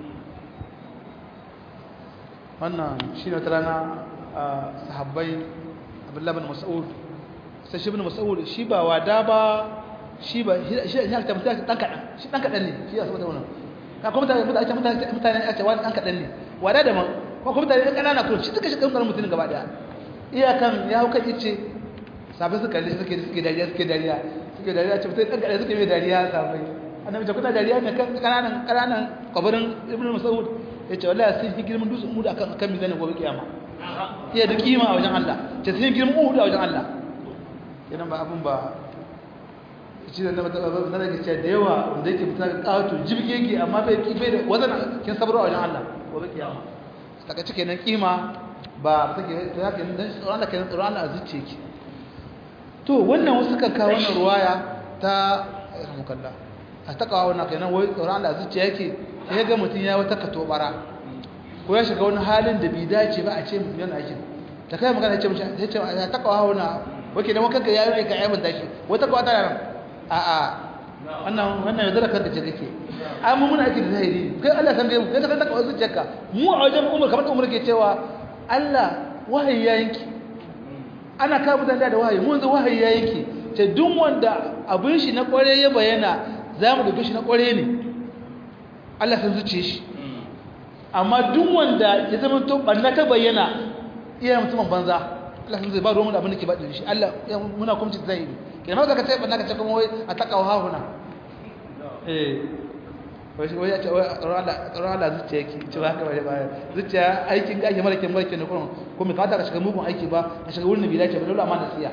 wannan shi ne wata rana sahabbai abdullahi bin mas'ud sai shi bin mas'ud shi ba wada ba shi ba shi ne ta mutane dan kadan shi dan kadan ne shi ya saboda wannan ka kuma mutane mutane mutane a ce wani dan kadan ne wada da man ko kuma mutane kanana ko shi duka shi kan mutum gaba daya iyakan ya hauka ice sabai suka kalli suke suke dariya suke dariya suke dariya ce mutai kankare suke mai dariya sabai annabi ta kuna dariya ne kan kananan kananan kabarin ibnu mas'ud yace wallahi sun yi girman dutsen uhud akan akan mizanin gobe kiyama iya da kima a wajen Allah ce sun yi girman uhud a wajen Allah idan ba abun ba shi da na na da ce da yawa wanda yake fita ga kawato jibge yake amma bai bai da wazan kin sabro a wajen Allah gobe kiyama saka cike nan kima ba take to haka dan tsoron Allah kenan tsoron Allah azuce ki to wannan wasu kan kawo wannan ruwaya ta rahmukalla a ta kawo wannan kenan wai tsoron Allah azuce yake sai ga mutun ya wata katobara ko ya shiga wani halin da bai dace ba a ce mutum yana aikin ta kai magana ce mishi sai ce ta kawo wannan wake da maka ga yayi ka aibanta shi wata kawo ta nan a a wannan wannan yadda kanka ce kake ai mu muna aikin zahiri kai Allah san gaibu kai ka san ta kawo zuciyarka mu a wajen umar kamar umar ke cewa Allah wahayi ya yanki ana kawo mutane da wahayi mun zo wahayi ya yanki ce duk wanda abin shi na kware ya bayyana za mu dauke shi na kware ne Allah san zuciye shi amma duk wanda ya zama to banna ta bayyana iya mutumin banza Allah san zai ba ruwan da abin da ke baɗin shi Allah muna kuma cikin zahiri kenan ma ka ce banna ka ce kuma wai a takawa hahuna eh wai ya ce tsoron Allah zuciya yake ce ba haka bane ba zuciya aikin ga ake mara kyan mara kyan ne kuma ko mai kawata ka shiga mugun aiki ba ka shiga wurin da bai dace ba dole amma nasiya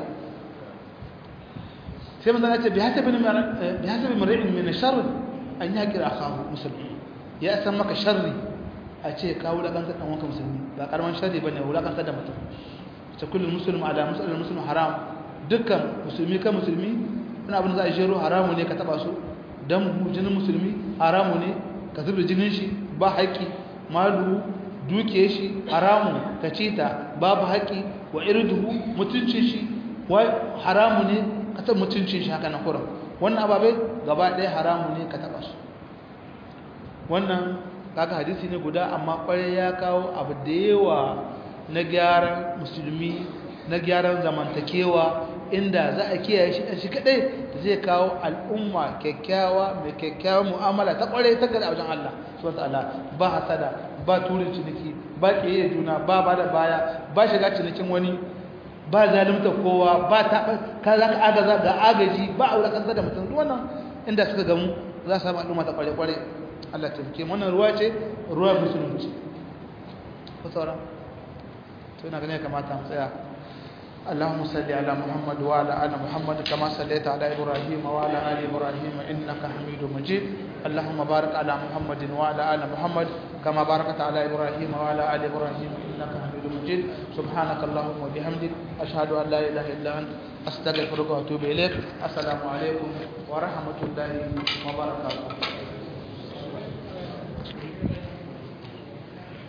sai manzon ya ce bi hasabi bi hasabi mar'in min sharr an yaqira akahu musulmi ya san maka sharri a ce ka wulakantar dan wanka musulmi ba karaman sharri bane wulakantar da mutum ta kullu muslim ala muslim muslim haram dukkan musulmi kan musulmi wani abin za a jero haramu ne ka taba su dan jinin musulmi haramu ne ka zubda jinin shi ba haƙƙi malu duke shi haramu ka ci ta babu haƙƙi wa irduhu mutuncin shi wa haramu ne ka taɓa mutuncin shi haka na kuran wannan ababai gaba ɗaya haramu ne ka taɓa su wannan kaga hadisi ne guda amma ƙwarai ya kawo abu da yawa na gyaran musulmi na gyaran zamantakewa inda za a kiyaye shi shi kadai zai kawo al'umma kyakkyawa mai kyakkyawan mu'amala ta ƙwarai ta gada a wajen Allah subhanahu ta'ala ba hasada ba turin ciniki ba ƙiyaye juna ba ba da baya ba shiga cinikin wani ba zalimta kowa ba ta ka za ka agaza ga agaji ba a wulakantar da mutum wannan inda suka gamu za su samu al'umma ta kware-kware Allah ta fike wannan ruwa ce ruwa musulunci ko saura to ina ganin ya kamata mu tsaya اللهم صل على محمد وعلى ال محمد كما صليت على ابراهيم وعلى ال ابراهيم انك حميد مجيد اللهم بارك على محمد وعلى ال محمد كما باركت على ابراهيم وعلى ال ابراهيم انك حميد مجيد سبحانك اللهم وبحمدك اشهد ان لا اله الا انت استغفرك واتوب اليك السلام عليكم ورحمه الله وبركاته